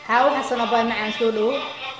xaawo xasan abay macaan soo dhawo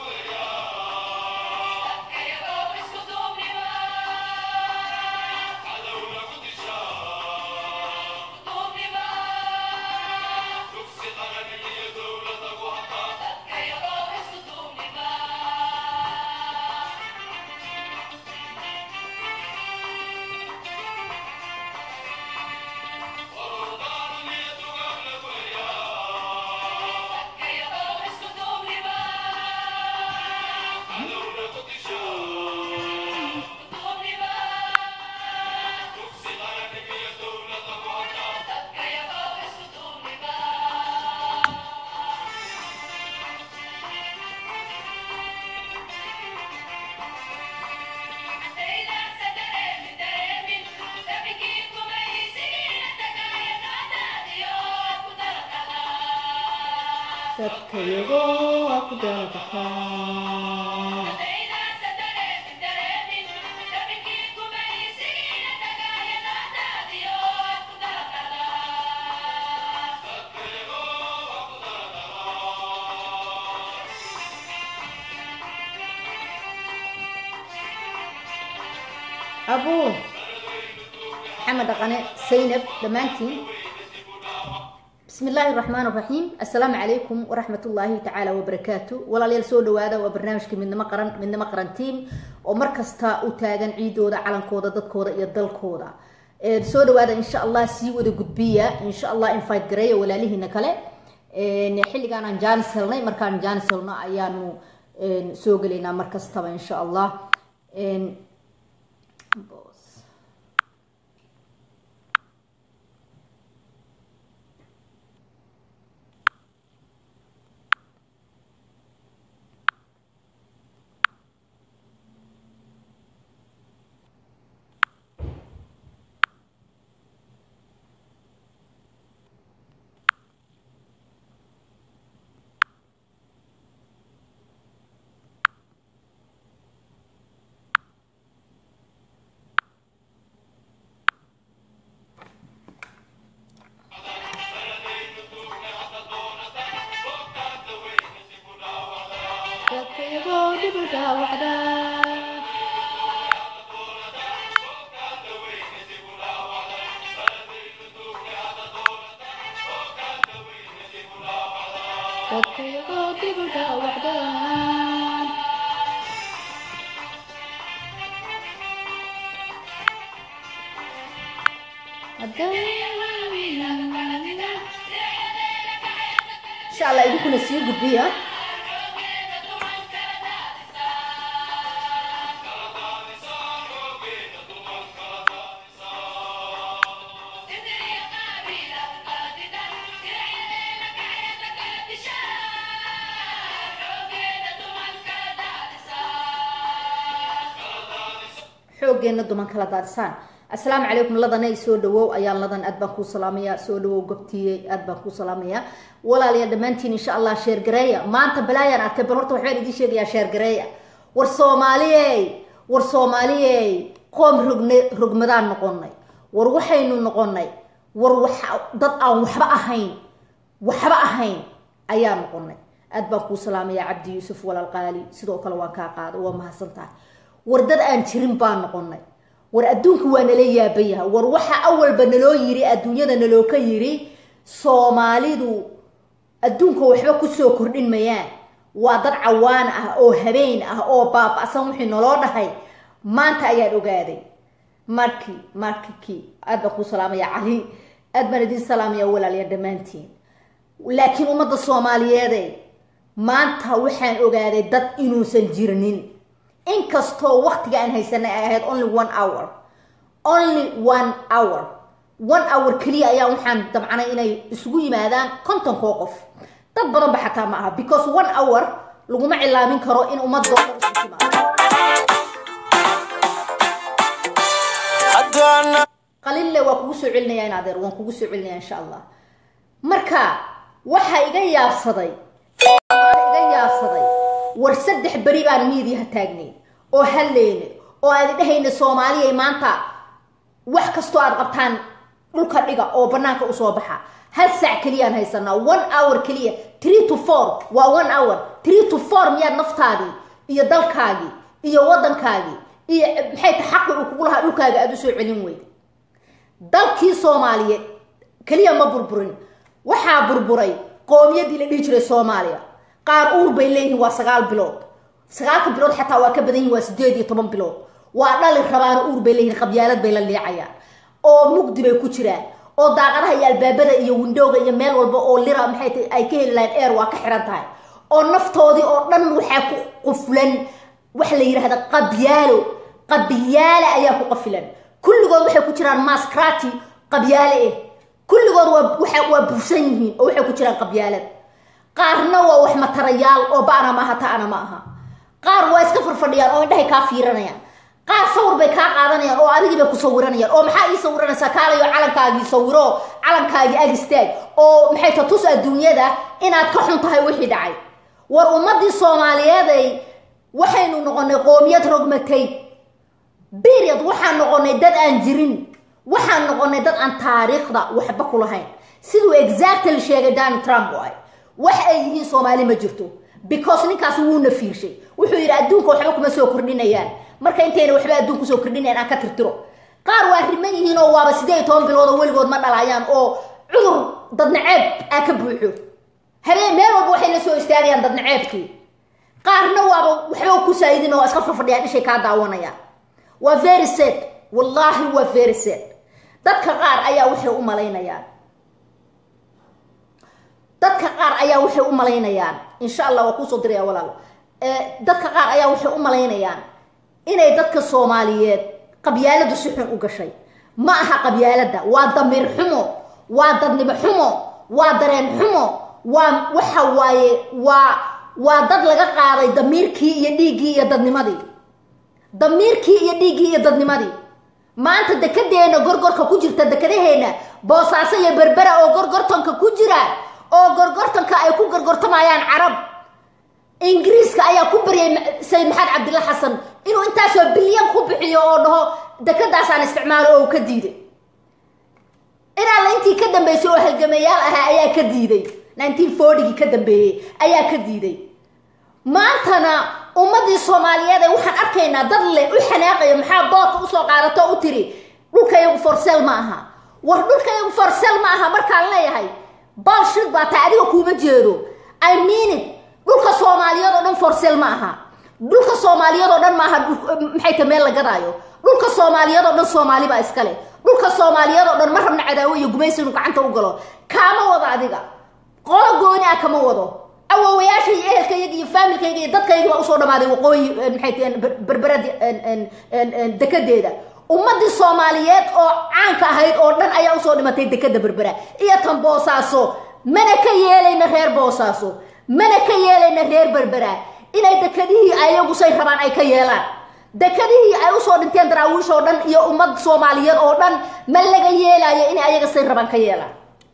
dadkayago waa ku dalabaxaa abuu maxamed dhaqane saynab dhammaantiin bismi illaahi raxmaan raxiim assalaamu calaykum waraxmat ullaahi tacaala wabarakaatu walaalayaal soo dhawaada waa barnaamijka midnimo qaran midnimo qaran tiam oo mar kasta u taagan ciidooda calankooda dadkooda iyo dalkooda soo dhawaada insha allah sii wada gudbiya insha allah invite gareeya walaalihiina kale xilligaan aan jaanis helnay markaan jaanis helno ayaanu soo gelaynaa mar kastaba insha allah insha allah idinkuna sii gudbiya xoogeena duman kala daadisaan assalaamu calaykum ladanay soo dhawow ayaan ladan aad baan kuu salaamaya soo dhawow gobtiiyey aad baan kuu salaamaya walaalayaa dhammaantiin insha allah sheergareeya maanta balaayaan arkay bal horta waxbaan idiin sheegayaa sheergareeya war soomaaliyey war soomaaliyey qoom rogna rogmadaan noqonay war waxaynu noqonay war wax dad aan waxba ahayn waxba ahayn ayaa noqonay aad baan kuu salaamaya cabdi yuusuf walaal qaali sidoo kale waan kaa qaaday waa mahadsan tahay war dad aan jirin baan noqonay war adduunka waa nala yaaban yahay war waxa awalba naloo yiri adduunyada naloo ka yiri soomaalidu adduunka waxba kusoo kordhin mayaan waa dad cawaan ah oo habeen ah oo baaba-san wixii naloo dhahay maanta ayaan ogaaday marki markiki aad baan kuu salaamaya cali aad baan idiin salaamaya walaalya dhammaantiin laakiin ummadda soomaaliyeede maanta waxaan ogaaday dad inuusan jirnin inkastoo waktiga aan haysanay ay ahayd only one hour only one hour one hour keliya ayaa waxaan dabcanay inay isugu yimaadaan kontonkoo qof dad badan ba xataa ma aha because one hour laguma cilaamin karo in ummadoo dhan isu timaado qalille waa kugu soo celinaya in adeer waan kugu soo celinaya insha allah marka waxaa iga yaabsaday iga yaabsaday war saddex beri baan miidiyaha taagnay oo halleyne oo aadi dhahayna soomaaliyay maanta wax kastoo aad qabtaan dhulka dhiga oo banaanka usoo baxa hal sac keliyaan haysanaa one hour keliya tree to four waa one hour tree to four miyaad naftaadii iyo dalkaagii iyo waddankaagii iyo maxay ta xaqi uu kugu lahaa dhulkaaga aada u soo celin weyda dalkii soomaaliyeed keliya ma burburin waxaa burburay qoomiyadii la dhihi jiray soomaaliya qaar uur bay leeyihiin waa sagaal bilood sagaalka bilood xataa waa ka badan yihin waa sideed iyo toban bilood waa dhali rabaana uur bay leeyihiin qabyaalad bay la liicayaan oo mugdi bay ku jiraan oo daaqadaha iyo albaabada iyo windowga iyo meel walba oo lira maxay ta ay ka heli lahayn air waa ka xiran tahay oo naftoodii oo dhan waxaa ku quflan waxa la yidhahda qabyaalo qabyaale ayaa ku qafilan kulligood waxay ku jiraan maskrati qabyaale eh kulligood waa waa buufsan yihiin oo waxay ku jiraan qabyaalad qaarna waa wax matarayaal oo ba'na maaha ta'ana ma aha qaar waa iska farfadhiyaan oo indhahay kaa fiiranayaan qaar sawir bay kaa qaadanayaan oo adigii bay ku sawiranayaan oo maxaa ii sawiranaysaa kaalayo calankaagii sawiro calankaagii ag istaag oo maxay ta tus adduunyada inaad ka xun tahay wixii dhacay war ummadii soomaaliyeeday waxaynu noqonay qoomiyad rogmatay beriod waxaan noqonay dad aan jirin waxaan noqonay dad aan taariikhda waxba ku lahayn siduu exactly sheegay donald trump oo ay wax ay yihiin soomaali ma jirto because ninkaas wuuna fiirshay wuxuu yidhi adduunka waxba kuma soo kordhinayaan marka intayna waxba adduun kusoo kordhinayan aan ka tirtiro qaar waa riman yihiin oo waaba sideed iyo toban bilood oo weligood ma dhalayaan oo cudur dadnaceeb aa ka buuxo habeen meel walba waxay la soo istaagayaan dadnaceebkii qaarna waaba waxba ku saayidin oo iska farfadhiyaan dhishay kaa daawanayaan waa very sad wallaahi waa very sad dadka qaar ayaa waxay u malaynayaan dadka qaar ayaa waxay u malaynayaan insha allah waa kuusoo diraya walaalo dadka qaar ayaa waxay u malaynayaan inay dadka soomaaliyeed qabyaaladu si xun u gashay ma aha qabyaalada waa damiir xumo waa dadnimo xumo waa dareen xumo waa waxa waaye waa waa dad laga qaaday damiirkii iyo dhiiggii iyo dadnimadii damiirkii iyo dhiiggii iyo dadnimadii maanta dekedeena gorgorka ku jirta dekadaheena boosaaso iyo berbera oo gorgortanka ku jira oo gorgortanka ay ku gorgortamayaan carab ingiriiska ayaa ku baryay sayid maxamed cabdilla xasan inuu intaasoo bilyan ku bixiyo oo dhaho dekadaasaan isticmaalo oo uu ka diiday inaalla intii ka dambeysay oo halgamayaal ahaa ayaa ka diiday nineteen fortygii ka dambeeyey ayaa ka diiday maantana ummadii soomaaliyeed ee waxaan arkaynaa dad leh u xanaaqaya maxaa boodka usoo qaadato u tiri dhulkayagu forsel ma aha war dhulkayagu forsel ma aha markaan leeyahay balshid baa taa adiga kuuma jeedo i mean it dhulka soomaaliyeed oo dhan forsel ma aha dhulka soomaaliyeed oo dhan maaha maxay ta meel la gadaayo dhulka soomaaliyeed oo dhan soomaali baa iskale dhulka soomaaliyeed oo dhan ma rabna cadaawo iyo gumaysi inu gacanta u galo kaama wado adiga qolo gooni ah kama wado awowayaasha iyo ehelkayga iyo faamilkayga iyo dadkayga baa usoo dhamaaday waqooyi maxay tahen berberadi dekedeeda ummadii soomaaliyeed oo caanka ahayd oo dhan ayaa usoo dhimatay dekeda berbera iyo tan boosaaso mana ka yeelayna reer boosaaso mana ka yeelayna reer berbera inay dekadihii ayagu say rabaan ay ka yeelaan dekadihii ay usoo dhinteen daraawiish oo dhan iyo ummad soomaaliyeed oo dhan ma laga yeelaayo inay ayaga say rabaan ka yeelaan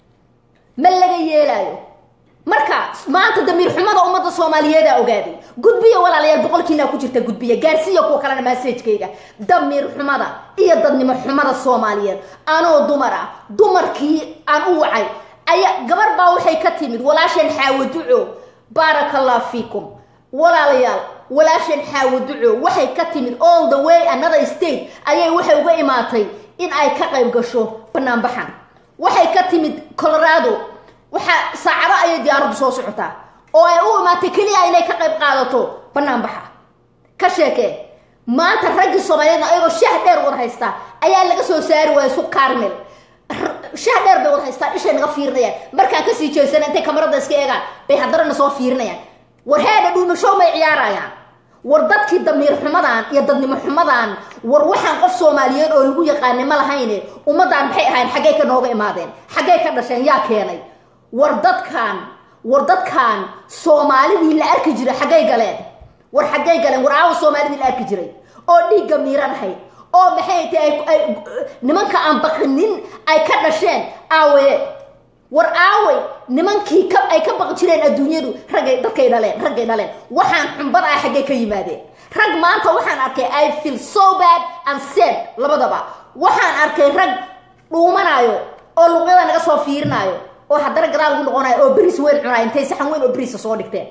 ma laga yeelaayo marka maanta damiir xumada ummadda soomaaliyeedaa ogaaday gudbiya walaalayaal boqolkiinaa ku jirta gudbiya gaarsiiya kuwa kalena massajkayga damiir xumada iyo dadnimo xumada soomaaliyeed anoo dumar ah dumarkii aan u wacay aya gabar baa waxay ka timid walaasheen xaawo duco baaraka allah fiikum walaalayaal walaasheen xaawo duco waxay ka timid all the way another state ayay waxay uga imaatay in ay ka qayb gasho banaanbaxan waxay ka timid colorado waxaa saacado ayay diyaaraddu soo socotaa oo ay u imaatay keliya inay ka qayb qaadato banaanbaxa ka sheekee maanta raggii soomaaliyeedna ayagoo shaah dheer wada haystaa ayaa laga soo saari waaya suq carmel shaah dheer bay wada haystaan ishay naga fiirinayaan markaan kasii jeesana intay kamarada iska eegaan bay haddarana soo fiirinayaan war heedha dhuumashow may ciyaarayaan war dadkii damiir xumadan iyo dadnimo xumadan war waxaan qof soomaaliyeed oo lagu yaqaanay ma lahayne ummaddan maxay ahayn xaggay ka nooga imaadeen xaggay ka dhasheen yaa keenay war dadkaan war dadkaan soomaalidii la arki jiray xaggay galeen war xaggay galeen war aawa soomaalidii la arki jiray oo dhiigga miiranahay oo maxay tahay nimanka aan baqinin ay ka dhasheen aawaye war aaway nimankii ka ay ka baqi jireen adduunyadu raggay dadkay dhaleen raggay dhaleen waxaan xumbad ah xaggay ka yimaadeen rag maanta waxaan arkay i feel so bad and sad labadaba waxaan arkay rag dhuumanaayo oo luqyada naga soo fiirinaayo oo haddana gadaal ugu noqonaya oo beriis weyn cunaya intay saxan weyn oo beriisa soo dhigteen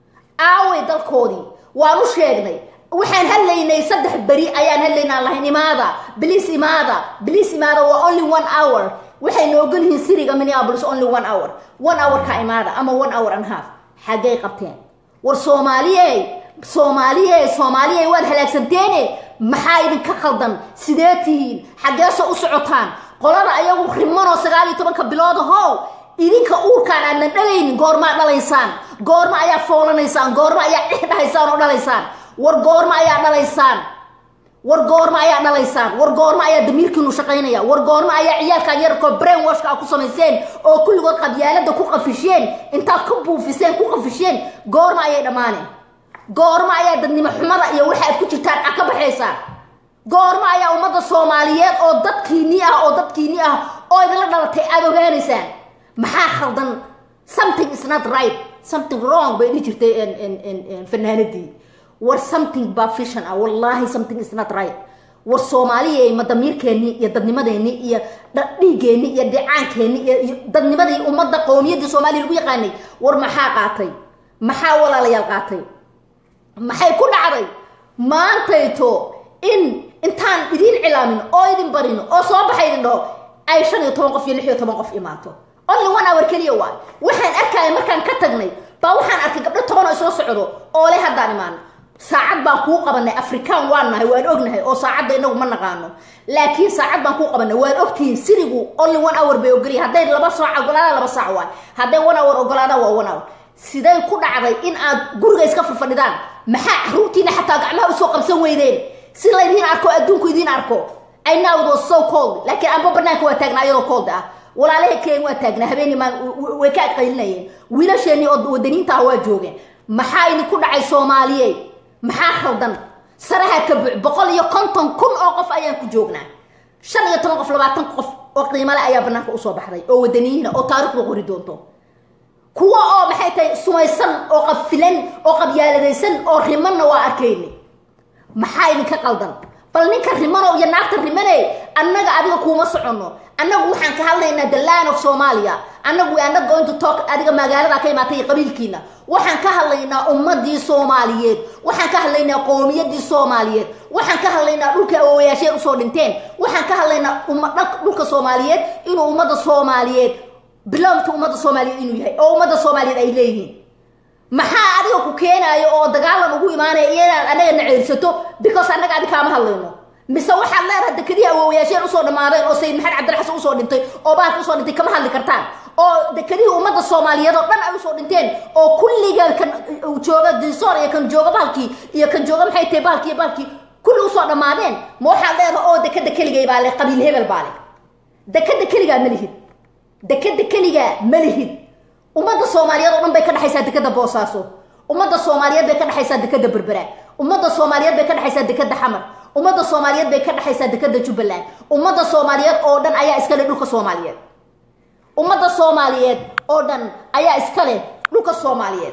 aaway dalkoodii waan u sheegnay waxaan hadlaynay saddex beri ayaan hadlaynaa lahayn imaada bliis imaada bliis imaada waa only one hour waxay noogol yihiin siriga minneapolis only one hour one hour ka imaada ama one hour and half xaggay qabteen war soomaaliye soomaaliye soomaaliye waad halaagsanteene maxaa idinka khaldan sidee tihiin xaggeesoo u socotaan qolada ayagu rimanoo sagaal iyo tobanka bilood how idinka uurkaan aadnan dhalaynin goormaa dhalaysaan goorma ayaa foolanaysaan goorma ayaa cix dhahaysaan oo dhalaysaan war goorma ayaa dhalaysaan war goorma ayaa dhalaysaan war goorma ayaa damiirkiinu shaqaynaya war goorma ayaa ciyaalkan yararkoo brain washka a ku samayseen oo kulligood qabyaalada ku qafisheen intaad ku buufiseen ku qafisheen goorma ayay dhammaaneen goorma ayaa dadnimo xumada iyo waxa aad ku jirtaan a ka baxaysaan goorma ayaa ummadda soomaaliyeed oo dadkiini ah oo dadkiini ah oo idinla dhalatay aada ogaanaysaan maxaa khaldan something is not right something wrong bay dhihi jirtay fanaanadii war something baa fishan ah wallaahi something is not right war soomaaliya ma damiirkeenni iyo dadnimadeenni iyo dhiigeenni iyo dhicaankeenni iyo dadnimadii ummadda qowmiyaddii soomaaliya lagu yaqaanay war maxaa qaatay maxaa walaalayaal qaatay maxay ku dhacday maantayto in intaan idiin cilaamin oo idin barin oo soo baxa idin dhaho ay shan iyo toban qof iyo lix iyo toban qof imaato only one hour keliya waay waxaan arkaya markaan ka tagnay baa waxaan arkay gabdho toban oo isla socdo oo le haddaan imaano saacad baan kuu qabanay afrikaan waan nahay waan ognahay oo saacadda inagu ma naqaano laakiin saacad baan kuu qabanay waan ogtihiin sirigu only one hour bay ogolyahay hadday laba saac ogolaadaan laba saac waay hadday one hour ogolaadaan waa one hour siday ku dhacday in aad guriga iska fafadhidaan maxaa caruurtiina xataa gacmaha usoo qabsan weydeen si laydiin arko adduunku idiin arko I know it was so cold laakiin anba banaanka waa taagnaa iyadoo cold ah walaalaha keen waa taagnaa habeenii maan way ka qaylinayeen wiilasheenii oo wadaniinta ah waa joogeen maxaa idinku dhacay soomaaliye maxaa khaldan saraha ka buuc boqol iyo konton kun oo qof ayaan ku joognaa shan iyo toban qof labaatan qof oo qiimale ayaa banaanka usoo baxday oo wadaniyiina oo taarikhda qori doonto kuwa oo maxay tahay sumaysan oo qafilan oo qabyaaladaysan oo rimanna waa arkayni maxaa idinka qaldan bal ninka rimano iyo naagta rimane annaga adiga kuuma soconno annagu waxaan ka hadlaynaa the land of somalia annagu we are not going to talk adiga magaalada ka imaatay qabiilkiina waxaan ka hadlaynaa ummadii soomaaliyeed waxaan ka hadlaynaa qoomiyadii soomaaliyeed waxaan ka hadlaynaa dhulka awowayaasheen usoo dhinteen waxaan ka hadlaynaa dhulka soomaaliyeed inuu ummadda soomaaliyeed bilowmka ummadda soomaaliyeed inuu yahay oo ummadda soomaaliyeed ay leeyihiin maxaa adiga ku keenaayo oo dagaalan ugu imaanaya inaad anaga na ceyrsato because annaga adi kaama hadlayno mise waxaad leedahay dekadihii awowayaasheen usoo dhammaadeen oo sayid maxamed cabdilxasan usoo dhintay oo bahalka usoo dhintay kama hadli kartaan oo dekadihii ummadda soomaaliyeed oo dhan ay usoo dhinteen oo kulliga kan jooga dinsoor iyo kan jooga bahalkii iyo kan jooga maxay tahay bahalkii iyo bahalkii kulli usoo dhammaadeen ma waxaad leedahay oo dekada keligay baa le qabiil hebel baa le dekada keligaa ma lihid dekada keligaa ma lihid ummadda soomaaliyeed oo dhan bay ka dhexaysaa dekada boosaaso ummadda soomaaliyeed bay ka dhexaysaa dekada berbera ummadda soomaaliyeed bay ka dhexaysaa dekada xamar ummadda soomaaliyeed bay ka dhexaysaa dekada jubbaland ummadda soomaaliyeed oo dhan ayaa iska leh dhulka soomaaliyeed ummadda soomaaliyeed oo dhan ayaa iska leh dhulka soomaaliyeed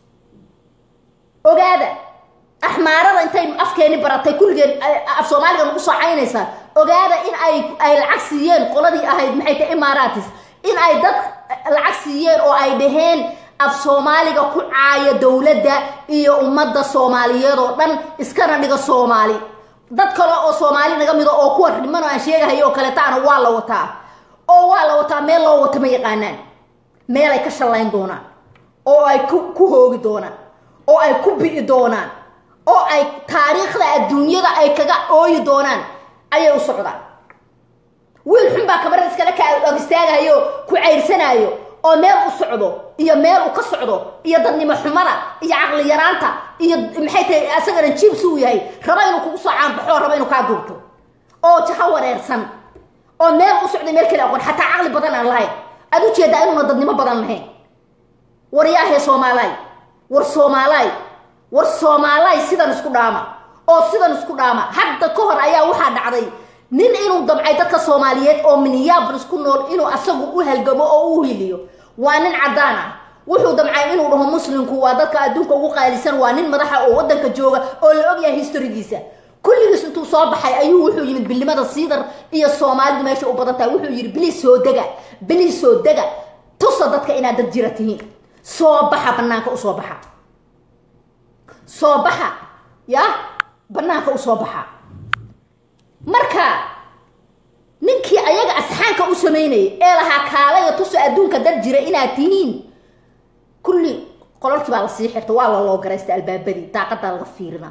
ogaada axmaarada intay afkeeni baratay kulligeen af soomaaliga nagu soo caynaysaa ogaada in ay ay lacag siiyeen qoladii ahayd maxay tahay imaaratis in ay dad lacag siiyeen oo ay dhaheen af soomaaliga ku caaya dowladda iyo ummadda soomaaliyeed oo dhan iskana dhiga soomaali dad kale oo soomaali naga mido oo kuwa rimano aan sheegahayo oo kaletaana waa la wataa oo waa la wataa meel loo wato ma yaqaanaan meel ay ka shallayn doonaan oo ay ku hoogi doonaan oo ay ku bi'i doonaan oo ay taariikhda adduunyada ay kaga ooyi doonaan ayay u socdaan wiil xun baa kabarada iskale ka ag istaagahayo ku cayrsanaayo oo meel u socdo iyo meel uu ka socdo iyo dadnimo xumada iyo caqli yaraanta iyo maxay tahay asagana jibs uu yahay raba inuu kugu soo caanbaxo raba inuu kaa duubto oo jaha wareersan oo meel u socday meel kale aqoon xataa caqli badan aan lahayn aad u jeedaa inuuna dadnimo badan lahayn war yaahee soomaalaay war soomaalaay war soomaalaay sidan isku dhaama oo sidan isku dhaama hadda ka hor ayaa waxaa dhacday nin inuu damcay dadka soomaaliyeed oo minneabolis ku nool inuu asagu u halgamo oo u hiliyo waa nin caddaan ah wuxuu damcay inuu dhaho muslimku waa dadka adduunka ugu qaalisan waa nin madaxa oo waddanka jooga oo la ogyahay historigiisa kulligiis intuu soo baxay ayuu wuxuu yimid bilimada siidar iyo soomaalidu meesha u badan tahay wuxuu yidhi biliis soo dega biliis soo dega tusa dadka inaad dad jira tihiin soo baxa banaanka usoo baxa soo baxa ya banaanka usoo baxa marka ninkii ayaga asxaanka u samaynayay ee lahaa kaalaya tusa adduunka dad jira inaad tihiin kulli qololkii baa lasii xirta waa la loo garaysta albaabadii daaqadaa laga fiirina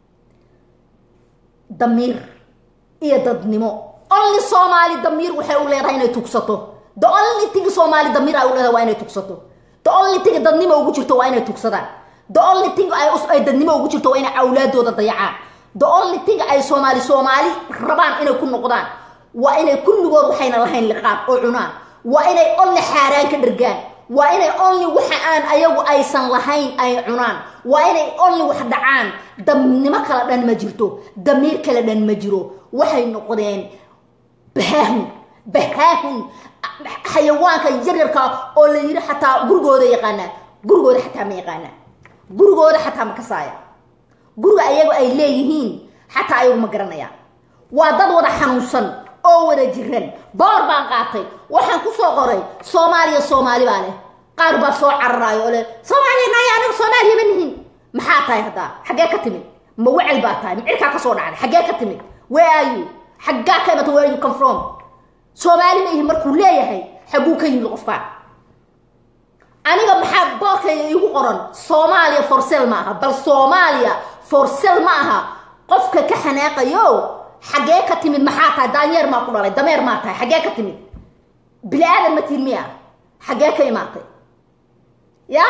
damiir iyo dadnimo only soomaali damiir waxay u leedahay inay tugsato the only thing soomaali damiir ay u leedahay waa inay tugsato the only thing dadnimo ugu jirto waa inay tugsadaan the only thing ay dadnimo ugu jirto waa inay awlaadooda dayacaan the only thing ay soomaali soomaali rabaan inay ku noqdaan waa inay kulligood waxayna lahayn liqaab oo cunaan waa inay only xaaraan ka dhargaan waa inay only waxa aan ayagu aysan lahayn ay cunaan waa inay only wax dhacaan dabnimo kala dhan ma jirto damiir kala dhan ma jiro waxay noqdeen bahaahun bahaahun xayawaanka yaryarka oo la yidhi xataa gurigooda yaqaanaa gurigooda xataa ma yaqaanaa gurigooda xataa ma kasaaya guriga ayagu ay leeyihiin xataa ayagu ma garanayaan waa dad wada xanuunsan oo wada jiran boor baan qaatay waxaan ku soo qoray soomaaliya soomaali baa leh qaar baa soo cararaayo oo leh soomaaliya naya anigu soomaaliya ma nihin maxaa tahay haddaa xaggee ka timid ma wecel baa tahay micirkaa ka soo dhacday xaggee ka timid where are you xaggaa ka imata where you come from soomaali ma ihi markuu leeyahay xagguu ka yimid qofkaan aniga maxaa boorkayga iigu qoran soomaaliya forsel ma aha bal soomaaliya forsel ma aha qofka ka xanaaqayo xaggee ka timid maxaa tahay daanyeer maa ku dhalay dameer maa tahay xaggee ka timid bini aadan ma tihin miya xaggee ka imaatay ya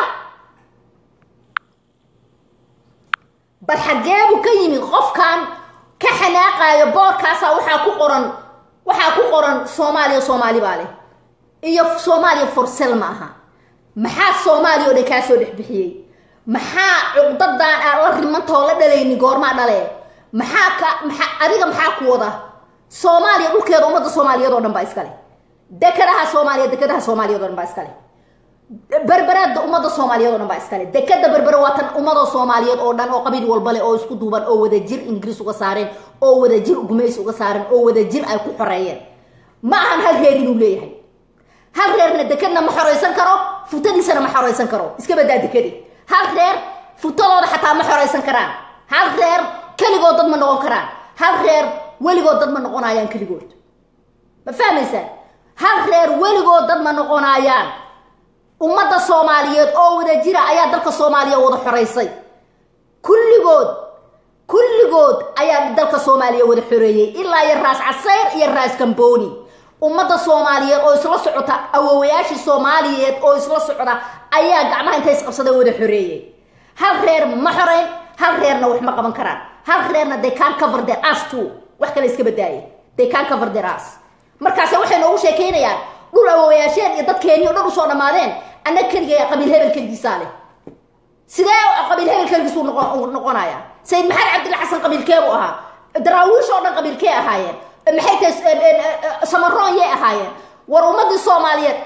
bal xaggeebuu ka yimid qofkan ka xanaaqaayo boorkaasa waxaa ku qoran waxaa ku qoran soomaaliya soomaali baa leh iyo soomaaliya forsel ma aha maxaa soomaaliya oo dhan kaa soo dhex bixiyey maxaa cuqdadan aad la rimantao la dhalayni goormaa dhale maxaa ka maa adiga maxaa ku wada soomaaliya dhulkeeda ummadda soomaaliyeed oo dhan baa iskale dekadaha soomaaliya dekadaha soomaaliyeed o dhan baa iskale berberaada ummadda soomaaliyeed o dhan baa iskale dekada berbere waa tan ummada soomaaliyeed oo dhan oo qabiil walbale oo isku duuban oo wada jir ingiriis uga saareen oo wada jir gumays uga saareen oo wada jir ay ku xoreeyeen ma ahan hal reer inuu leeyahay hal reerna dekadna ma xoraysan karo futadiisana ma xoraysan karo iska badaa dekadi hal reer futadooda xataa ma xoraysan karaan hal reer keligood dad ma noqon karaan hal reer weligood dad ma noqonayaan keligood ma fahmaysaan hal reer weligood dad ma noqonayaan ummadda soomaaliyeed oo wada jira ayaa dalka soomaaliya wada xoraysay kulligood kulligood ayaa dalka soomaaliya wada xoreeyey ilaa iyo raas casayr iyo raas gambooni ummadda soomaaliyeed oo isla socota awowayaashii soomaaliyeed oo isla socda ayaa gacmaha inta isqabsada wada xoreeyey hal reer ma xoreyn hal reerna wax ma qaban karaan hal reerna they can cover their ass too wax kale iska badaaye they can cover their ass markaase waxay noogu sheekeynayaan dhul awowayaasheen iyo dadkeeni o dhan usoo dhammaadeen annaga keliga qabiil hebel keligiisaa leh sidee qabiil hebel keligiis uu noqonaya sayid maxamed cabdilla xasan qabiilkeebu ahaa daraawiish oo dhan qabiilkee ahaayeen maxay tahay samaroon yay ahaayeen war ummadii soomaaliyeed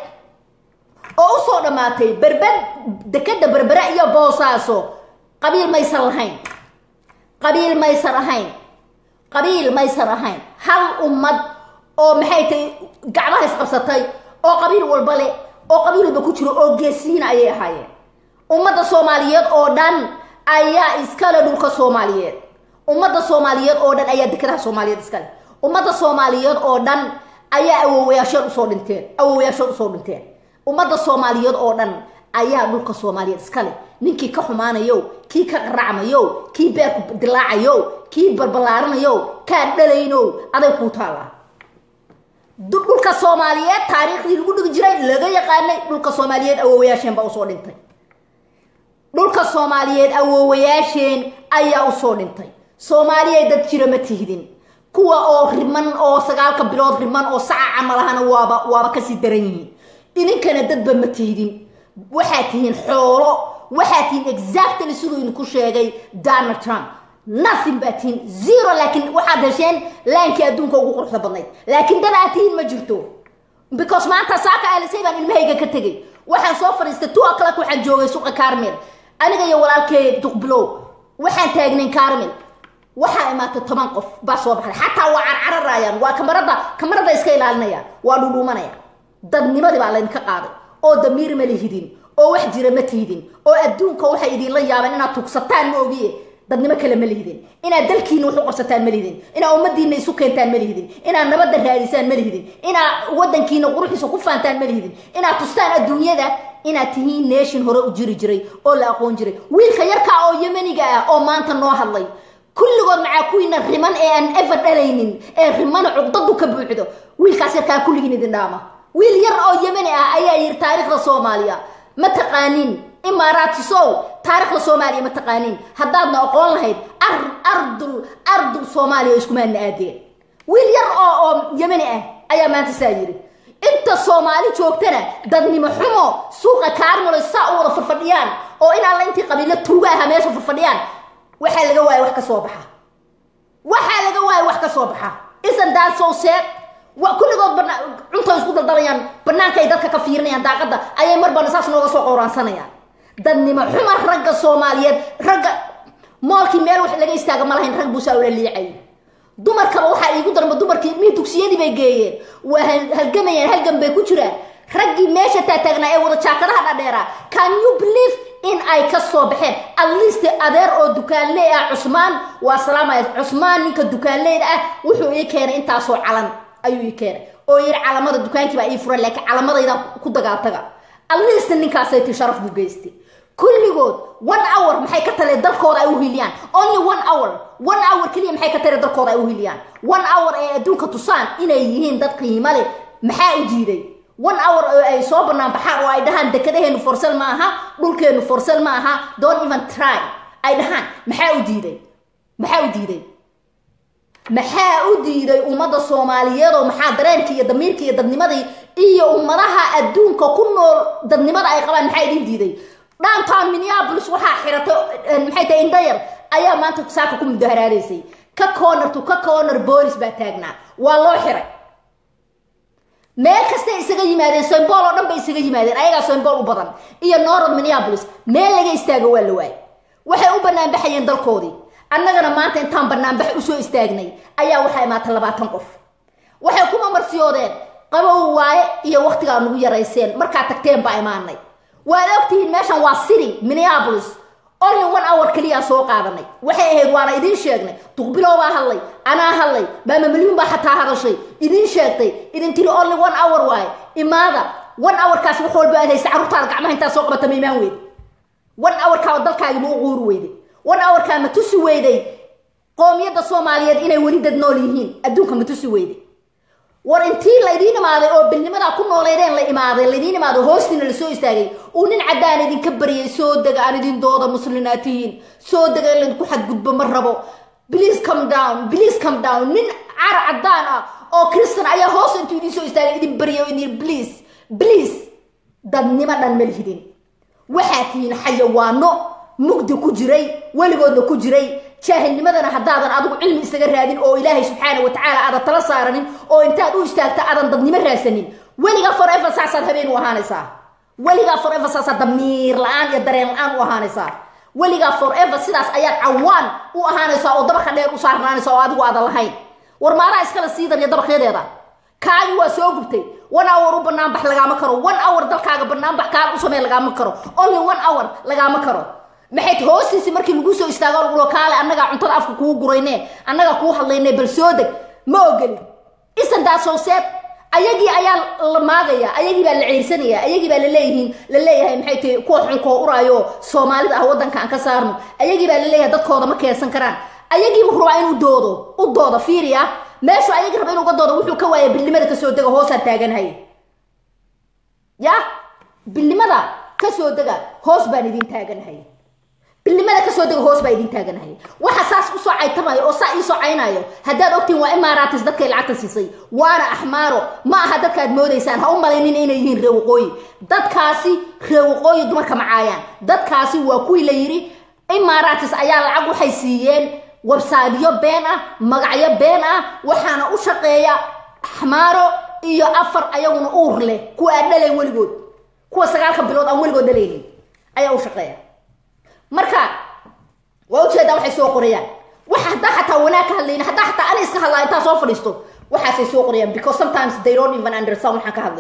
oo usoo dhammaatay berber dekada berbere iyo boosaaso qabiil maysan lahayn qabiil maysan ahayn qabiil maysan ahayn hal ummad oo maxay tahay gacmaha isqabsatay oo qabiil walba leh oo qabiil walba ku jiro oo geesiina ayay ahaayeen ummadda soomaaliyeed oo dhan ayaa iskale dhulka soomaaliyeed ummadda soomaaliyeed oo dhan ayaa dekadaha soomaaliyeed iskale ummadda soomaaliyeed oo dhan ayaa awowayaashood usoo dhinteen awowayaashood usoo dhinteen ummadda soomaaliyeed oo dhan ayaa dhulka soomaaliyeed iskale ninkii ka xumaanayo kii ka qaracmayo kii beerku dilaacayo kii balballaaranayo kaan dhalayno aday kuu taallaa dhulka soomaaliyeed taariikhdii lagu dhigi jiray laga yaqaanay dhulka soomaaliyeed awowayaasheen baa usoo dhintay dhulka soomaaliyeed awowayaasheen ayaa usoo dhintay soomaaliya dad jira ma tihdin kuwa oo riman oo sagaalka bilood riman oo saca camalahana waaba waaba kasii daran yihiin idinkana dadba ma tihdin waxaad tihiin xoolo waxaad tihiin exactly siduu idinku sheegay donald trump nothing baa tihiin zero laakiin waxaad hesheen laankii adduunka ugu quruxda badnayd laakiin dad aad tihiin ma jirto because maanta saaka alisay baan ilmahayga ka tegay waxaan soo fadhiistay two o'clock waxaan joogay suuqa carmel aniga iyo walaalkay duqbilow waxaan taagnayn carmel waxaa imaatay toban qof baa soo baxday xataa waa carcararayaan waa kamarada kamarada iska ilaalinayaan waa dhudhuumanayaan dadnimadii baa laydinka qaaday oo damiir ma lihidin oo wax jira ma tihidin oo adduunka waxay idinla yaabeen inaad tugsataan ma ogiye dadnimo kale ma lihidin inaad dalkiina wax u qabsataan ma lihidin inaad ummadiina isu keentaan ma lihidin inaad nabadda raadisaan ma lihidin inaad wadankiina quruxiisa ku faantaan ma lihidin inaad tustaan adduunyada inaad tihiin nation hore u jiri jiray oo la aqoon jiray wiilka yarkaa oo yemeniga ah oo maanta noo hadlay kulligood macaa kuwiina riman ee aan ever dhalaynin ee rimana cugdadu ka buuxdo wiilkaas yarkaa kulligiin idin dhaama wiil yar oo yemeni ah ayaa yiri taariikhda soomaaliya ma taqaanin imaaraatisow taariikhda soomaaliya ma taqaanin haddaadna aqoon lahayd ardul ardul soomaaliya iskumaadna aadeen wiil yar oo oo yemeni ah ayaa maanta saa yiri inta soomaali joogtana dadnimo xumo suuqa kaarmalo saa u wada farfadhiyaan oo in alla intii qabiilo tuuga aha meesha farfadhiyaan waxaa laga waaya wax ka soo baxa waxaa laga waaya wax ka soo baxa isan daasoo seed kulligood cunta isku daldalayaan banaanka ay dadka ka fiirinayaan daaqada ayay marbana saas nooga soo qowraansanayaan dadnimo xuma ragga soomaaliyeed ragga moolkii meel wax laga istaaga ma lahayn rag buusaa ula liicay dumarkaba waxaa iigu darma dumarkii mii dugsiyadii bay geeyeen waa halgamayaan halgan bay ku jiraan raggii meesha taataagnaa ee wada jaakadaha dhadheeraa can you believe in ay ka soo baxeen at least adeer oo dukaanley ah cusmaan waa salaamaya cusmaan ninka dukaanleyda ah wuxuu ii keenay intaasoo calan ayuu ii keenay oo yiri calamada dukaankii baa ii furan laakiin calamadayda ku dagaataga at least ninkaasay ti sharaf buu geystay kulligood one hour maxay ka talee dalkooda ay u hiliyaan only one hour one hour keliya maxay ka talee dalkooda ay u hiliyaan one hour ee adduunka tusaan inay yihiin dad qiimo leh maxaa u diiday one hour oo ay soo banaan baxaan oo ay dhahaan dekadaheenu forsal ma aha dhulkeenu forsal ma aha don't even try ay dhahaan maxaa u diiday maxaa u diiday maxaa u diiday ummadda soomaaliyeed oo maxaa dareenkii iyo damiirkii iyo dadnimadii iyo ummadaha adduunka ku nool dadnimada ay qabaan maxaa idin diiday downtown minneapolis waxaa xiratay maxay tahay indhayar ayaa maanta saaka ku mudaharaadaysay ka corner to ka corner boolis baa taagnaa waa loo xiray meel kastay isaga yimaadeen soymbool oo dhan bay isaga yimaadeen ayagaa soymbool u badan iyo norod minneapolis meel laga istaago waa la waay waxay u banaanbaxayeen dalkoodii annagana maanta intaan banaanbax usoo istaagnay ayaa waxaa imaatay labaatan qof waxay kuma marsiyoodeen qabow waaye iyo waktigaa nugu yarayseen markaa tagteen baa imaanay waad ogtihiin meeshan waa city minneapolis only one hour keliyaa soo qaadanay waxay ahayd waana idiin sheegnay duqbilow baa hadlay anaa hadlay maama milyuun baa xataa hadashay idiin sheegtay idin tiri only one hour waaye imaada one hourkaas wax walba aad haysa carruurtaada gacmaha intaa soo qabata ma imaan weyde one hourkaa dalkaagi ma u quuri weyday one hourkaa ma tusi weyday qoomiyadda soomaaliyeed inay weli dad nool yihiin adduunka ma tusi weyday war intii laydiin imaaday oo bilnimadaa ku nooleydeen la imaaday laydiin imaaday hoostiina lasoo istaagay uu nin caddaan idinka baryay soo dega aan idin dooda muslinaad tihiin soo dega in laydinku xadgudbo ma rabo please come down please come down nin cara caddaan ah oo kristan ayaa hoos intuu idiin soo istaagay idin baryay oo idin please please dadnimo dhan ma lihidin waxaa tihiin xayawaano mugdi ku jiray weligoodna ku jiray jaahilnimadana haddaadan adigu cilmi isaga raadin oo ilaahay subxaana wa tacaala aadan tala saaranin oo intaad u istaagta aadan dadnimo raadsanin weligaa forever saasaad habeen u ahaanaysaa weligaa forever saasaad damiir la-aan iyo dareen la-aan u ahaanaysaa weligaa forever sidaas ayaad cawaan u ahaanaysaa oo dabaqa dheer u saarnaanaysa oo adigu aadan lahayn war maadaa iskala siidan iyo dabaqyadeeda kaagi waa soo gubtay one hour u banaanbax lagaama karo one hour dalkaaga banaanbax kaan u samey lagaama karo only one hour lagaama karo maxay hoostiisi markii lagu soo istaago lagulo kaale annagaa cuntada afka kuu gurayne annagaa kuu hadlayne bal soo deg ma ogeli isan daasowseed ayagii ayaa la maagaya ayagii baa la ceyrsanaya ayagii baa laleeyihiin la leeyahay maxay tahi kuwa xunkoo uraayo soomaalida ah waddanka aan ka saarno ayagii baa laleeyahay dadkooda ma keensan karaan ayagiibu rabaa inuu doodo u doodo fiiriya meeshu ayagii raba inuu ga doodo wuxuu ka waaya bilnimada kasoo dega hoosaan taaganhay ya bilnimada kasoo dega hoos baan idin taaganhay bilnimada kasoo dega hoos baa idin taaganahay waxa saas usoo caytamayo oo saa iisoo caynayo haddaad ogtiin waa imaaraatis dadkay lacagta siisay waana axmaaro ma aha dadkaad moodaysaan ha u malaynin inay yihiin ree waqooyi dadkaasi ree waqooyi dumarka macaayaan dadkaasi waa kuwii la yidhi imaaraatis ayaa lacag waxay siiyeen websaydyo been ah magacyo been ah waxaana u shaqeeya axmaaro iyo afar ayaguna uur leh kuwa aan dhalayn weligood kuwa sagaalka bilood aan weligood dhalaynin ayaa u shaqeeya marka waa ujeedaa waxay soo qorayaan wax haddaa xataa wanaag ka hadlayna haddaa xataa ana iska hadlaa intaa soo fadhiisto waxaasay soo qorayaan because sometimes they don't even understand waxaan ka hadlayo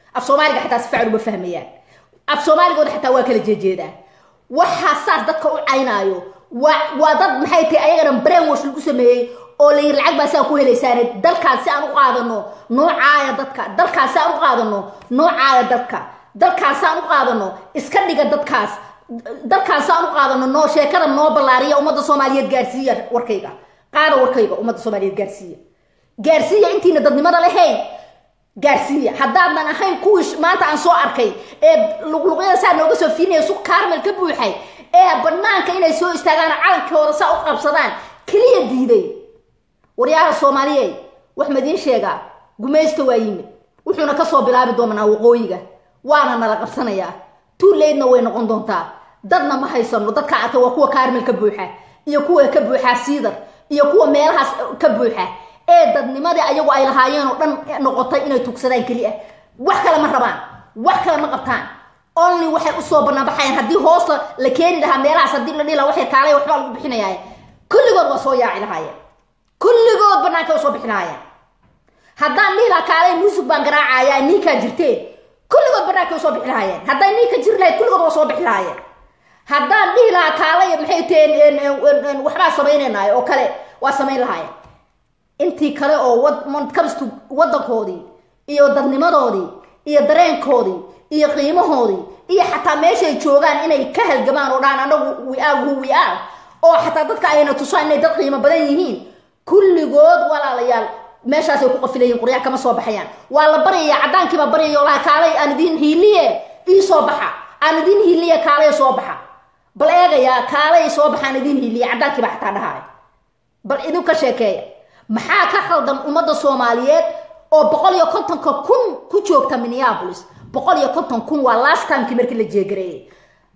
af soomaaliga xataa si fiican uma fahmayaan af soomaaligooda xataa waa kala jeejeedaan waxaa saas dadka u caynaayo waa waa dad maxay tahay ayagana brainwash lagu sameeyey oo la yiri lacag baa saa ku helaysaane dalkaas si aan u qaadano noocaaya dadka dalkaas si aan u qaadano noocaaya dadka dalkaas si aan u qaadano iska dhiga dadkaas dalkaas si aan u qaadano noo sheekada noo ballaariya ummadda soomaaliyeed gaarsiiya warkayga qaada warkayga ummadda soomaaliyeed gaarsiiya gaarsiiya intiina dadnimada lahayn gaarsiiya haddaadan ahayn kuwii maanta aan soo arkay ee luqluqyada saa nooga soo fiinaya suq kaarmel ka buuxay ee banaanka inay soo istaagaan calankooda saa u qabsadaan keliya diiday waryaha soomaaliyeed wax madiin sheegaa gumaysta waa yimid wuxuuna kasoo bilaabi doonaa waqooyiga waana nala qabsanayaa tuuleydna way noqon doontaa dadna ma haysano dadka arka waa kuwa kaarmel ka buuxa iyo kuwa ka buuxa siidar iyo kuwa meelahaas ka buuxa ee dadnimadii ayagu ay lahaayeen oo dhan noqotay inay tugsadaan keliya wax kale ma rabaan wax kale ma qabtaan only waxay usoo banaanbaxayaan haddii hoosta la keeni lahaa meelahaas haddii la dhihi lahaa waxay kaalay waxbaa lagu bixinayaa kulligood waa soo yaaci lahaayeen kulligood banaanka usoo bixi lahaayeen haddaan dhihi lahaa kaalay muusig baan garaacaya ninkaa jirteen kulligood banaanka usoo bixi lahaayeen hadday ninka jiri lahayd kulligood waa soo bixi lahaayeen haddaan dhihi lahaa kaalay maxay taheen waxbaa samaynaynaayo oo kale waa samayn lahaayeen intii kale oo kabistu waddankoodii iyo dadnimadoodii iyo dareenkoodii iyo qiimahoodii iyo xataa meeshay joogaan inay ka halgamaan oo dhaan anagu we are who we are oo xataa dadka ayna tusaan inay dad qiimo badan yihiin kulligood walaalayaal meeshaasay ku qafilayihin quryaha kama soo baxayaan waa la baryaya caddaankiibaa baryaya laha kaalay aan idin hiiliye ii soo baxa aan idin hiiliye kaalay soo baxa bal eegayaa kaalay soo baxa aan idin hiiliye caddaankiibaa xataa dhahaay bal idinka sheekeeya maxaa ka khaldan ummadda soomaaliyeed oo boqol iyo kontonka kun ku joogta minneapolis boqol iyo konton kun waa last timekii markii la jeegareeyey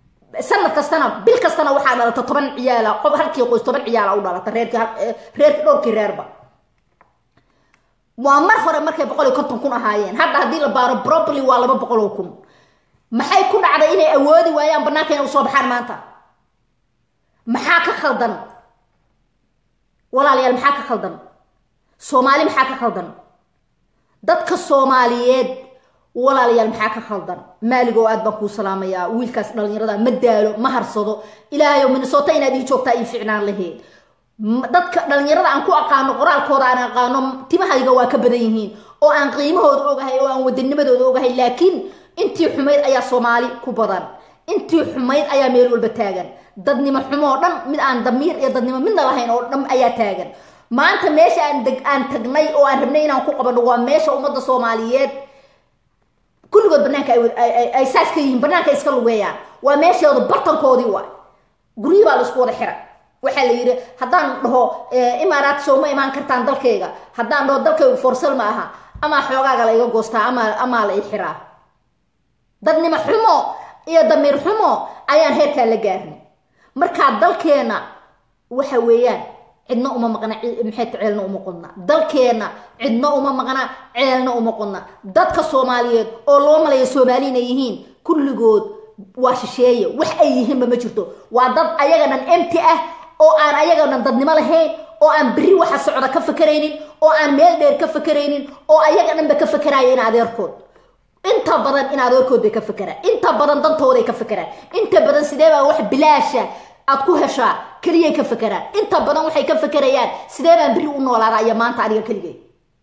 sanad kastana bil kastana waxaa dhalata toban ciyaala qof halkii qoys toban ciyaala u dhalata reerkii reerkii dhowrkii reerba waa mar hore markay boqol iyo konton kun ahaayeen hadda haddii la baaro probably waa laba boqol oo kun maxay ku dhacday inay awoodi waayaan banaanka inay usoo baxaan maanta maxaa ka khaldan walaalayaal maxaa ka khaldan soomaali maxaa ka khaldan dadka soomaaliyeed walaalayaal maxaa ka khaldan maaligoo aad baan kuu salaamayaa wiilkaas dhalinyarada ma daalo ma harsado ilaahayo minnesota inaad ii joogtaa ii ficnaan laheyd dadka dhalinyarada aan ku aqaano qoraalkooda aan aqaano timahayga waa ka badan yihiin oo aan qiimahooda ogahay oo aan wadanimadooda ogahay laakiin intii xumayd ayaa soomaali ku badan intii xumayd ayaa meel walba taagan dadnimo xumo oo dhan mid aan damiir iyo dadnimo midna lahayn oo dhan ayaa taagan maanta meesha aan aan tagnay oo aan rabnay inaan ku qabano waa meesha ummadda soomaaliyeed kulligood banaanka ay saas ka yihiin banaanka iska lugeeyaan waa meeshooda bartankoodii waa guryi baa la isku wada xira waxaa la yidhi haddaan dhaho imaaraat soo ma imaan kartaan dalkayga haddaan dhaho dalkaygu forsal ma aha amaa xoogaaga la iga goostaa ama amaa la i xiraa dadnimo xumo iyo damiir xumo ayaan heerkaa la gaarnay markaa dalkeena waxa weeyaan cidna uma maqna maxay ceelna uma qodna dalkeena cidna uma maqna ceelna uma qodna dadka soomaaliyeed oo loo malaya soomaali inay yihiin kulligood waa shisheeye wax ay yihiinba ma jirto waa dad ayaga dhan emti ah oo aan ayaga dhan dadnimo lahayn oo aan beri waxa socda ka fakaraynin oo aan meel dheer ka fakaraynin oo ayaga dhanba ka fakaraya in adeerkood inta badan in adeerkood bay ka fakeraan inta badan dantooday ka fakeraan inta badan sidee baa wax bilaasha aad ku heshaa keliyay ka fakeraan inta badan waxay ka fakerayaan sidee baan beri u noolaada iyo maanta aniga keligay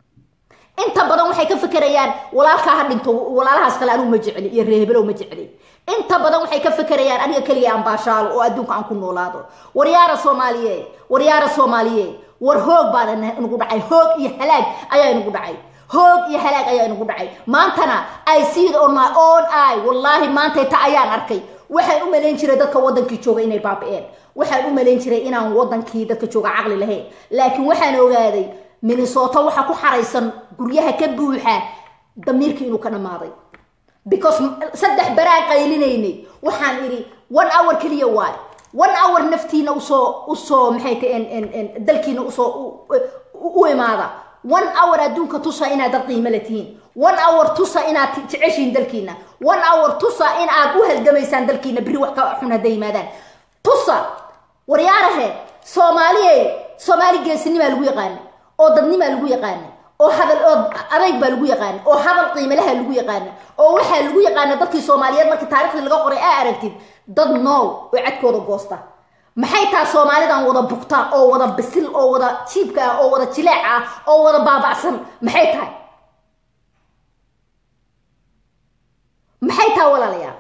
inta badan waxay ka fakerayaan walaalkaa ha dhinto walaalahaas kale anigu ma jecli iyo reehebelow ma jecli inta badan waxay ka fakerayaan aniga keligay aan baashaalo oo adduunka aan ku noolaado waryaara soomaaliyeed waryaara soomaaliyeed war hoog baana nagu dhacay hoog iyo halaag ayaa inagu dhacay hoog iyo halaag ayaa inagu dhacay maantana i see it on my own eye wallaahi maantay ta ayaan arkay waxaan u malayn jiray dadka wadankii jooga inay baabi'een waxaan u malayn jiray inaan wadankii dadka jooga caqli lahayn laakiin waxaan ogaaday minnesota waxa ku xaraysan guryaha ka buuxa damiirkii inuu ka dhammaaday because saddex baraan qaylinaynay waxaan idhi one hour keliya waay one hour naftiina usoo usoo maxay ta dalkiina usoo u imaada one hour adduunka tusa inaad dad qiimo la tihiin one hour tusa inaad jeceshiin dalkiina one hour tusa in aad u halgamaysaan dalkiina beri wax ka xun hadday yimaadaan tusa waryaarahe soomaaliye soomaali geesinimaa lagu yaqaana oo dadnimaa lagu yaqaana oo hadal oo adayg baa lagu yaqaana oo hadal qiimalaha lagu yaqaana oo waxaa lagu yaqaana dadkii soomaaliyeed markii taariikhdii laga qoray aa aragtid dad nool oo cadkooda goosta maxay taha soomaalidan wada bugta oo wada bisil oo wada jiibka ah oo wada jileec ah oo wada baaba'san maxay tahay maxay taha walaalayaal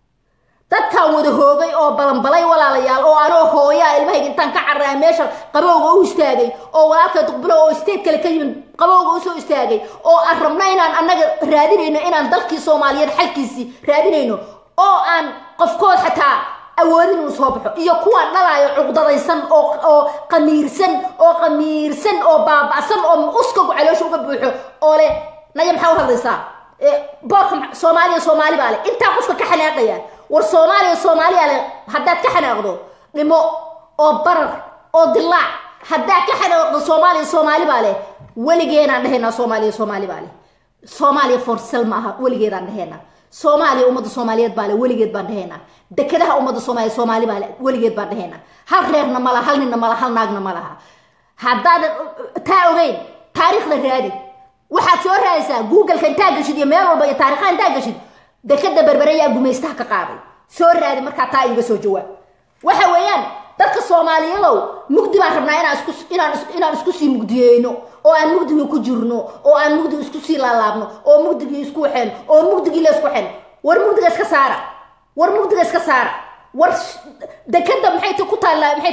dadkaan wada hoogay oo balanbalay walaalayaal oo anoo hooyaa ilmahayga intaan ka carraa meesha qabowga u istaagay oo walaalka duqbulo oo state kale ka yimid qabowga usoo istaagay oo aan rabno inaan annaga raadinayno inaan dalkii soomaaliyeed xalkiisii raadinayno oo aan qofkood xataa awoodin uu soo baxo iyo kuwaan dhalaayo cuqdadaysan oo oo qamiirsan oo qamiirsan oo baaba'san oo uskagu caloosha uga buuxo oo leh naya maxaa u hadlaysaa boorka soomaaliya soomaali baa leh intaa qofka ka xanaaqaya war soomaaliya soomaaliya leh haddaad ka xanaaqdo dhimo oo barar oo dilaac haddaad ka xanaaqdo soomaaliya soomaali baa leh weligeenaan dhahaynaa soomaaliya soomaali baa leh soomaaliya forsel ma aha weligeedaan dhahaynaa soomaaliya ummadda soomaaliyeed baa le weligeed baan dhahaynaa dekedaha ummadda soomaaliya soomaali baa le weligeed baan dhahaynaa hal reerna ma laha hal ninna ma laha hal naagna ma laha haddaadan taa ogeyn taariikhda raadi waxaad soo raadaysaa googleka intaa gashid iyo meel walba iyo taarikhaha intaa gashid dekeda berbereyaa gumaystaha ka qaaday soo raadi markaa taa iga soo jawaab waxa weeyaan dadka soomaaliyadow mugdi baan rabnaa inaan isku inaan inaan isku sii mugdiyeyno oo aan mugdigii ku jirno oo aan mugdigi isku sii laalaabno oo mugdigii isku waxeen oo mugdigii la isku xen war mugdiga iska saara war mugdiga iska saara war dekeda maxay ta ku taallaa maxay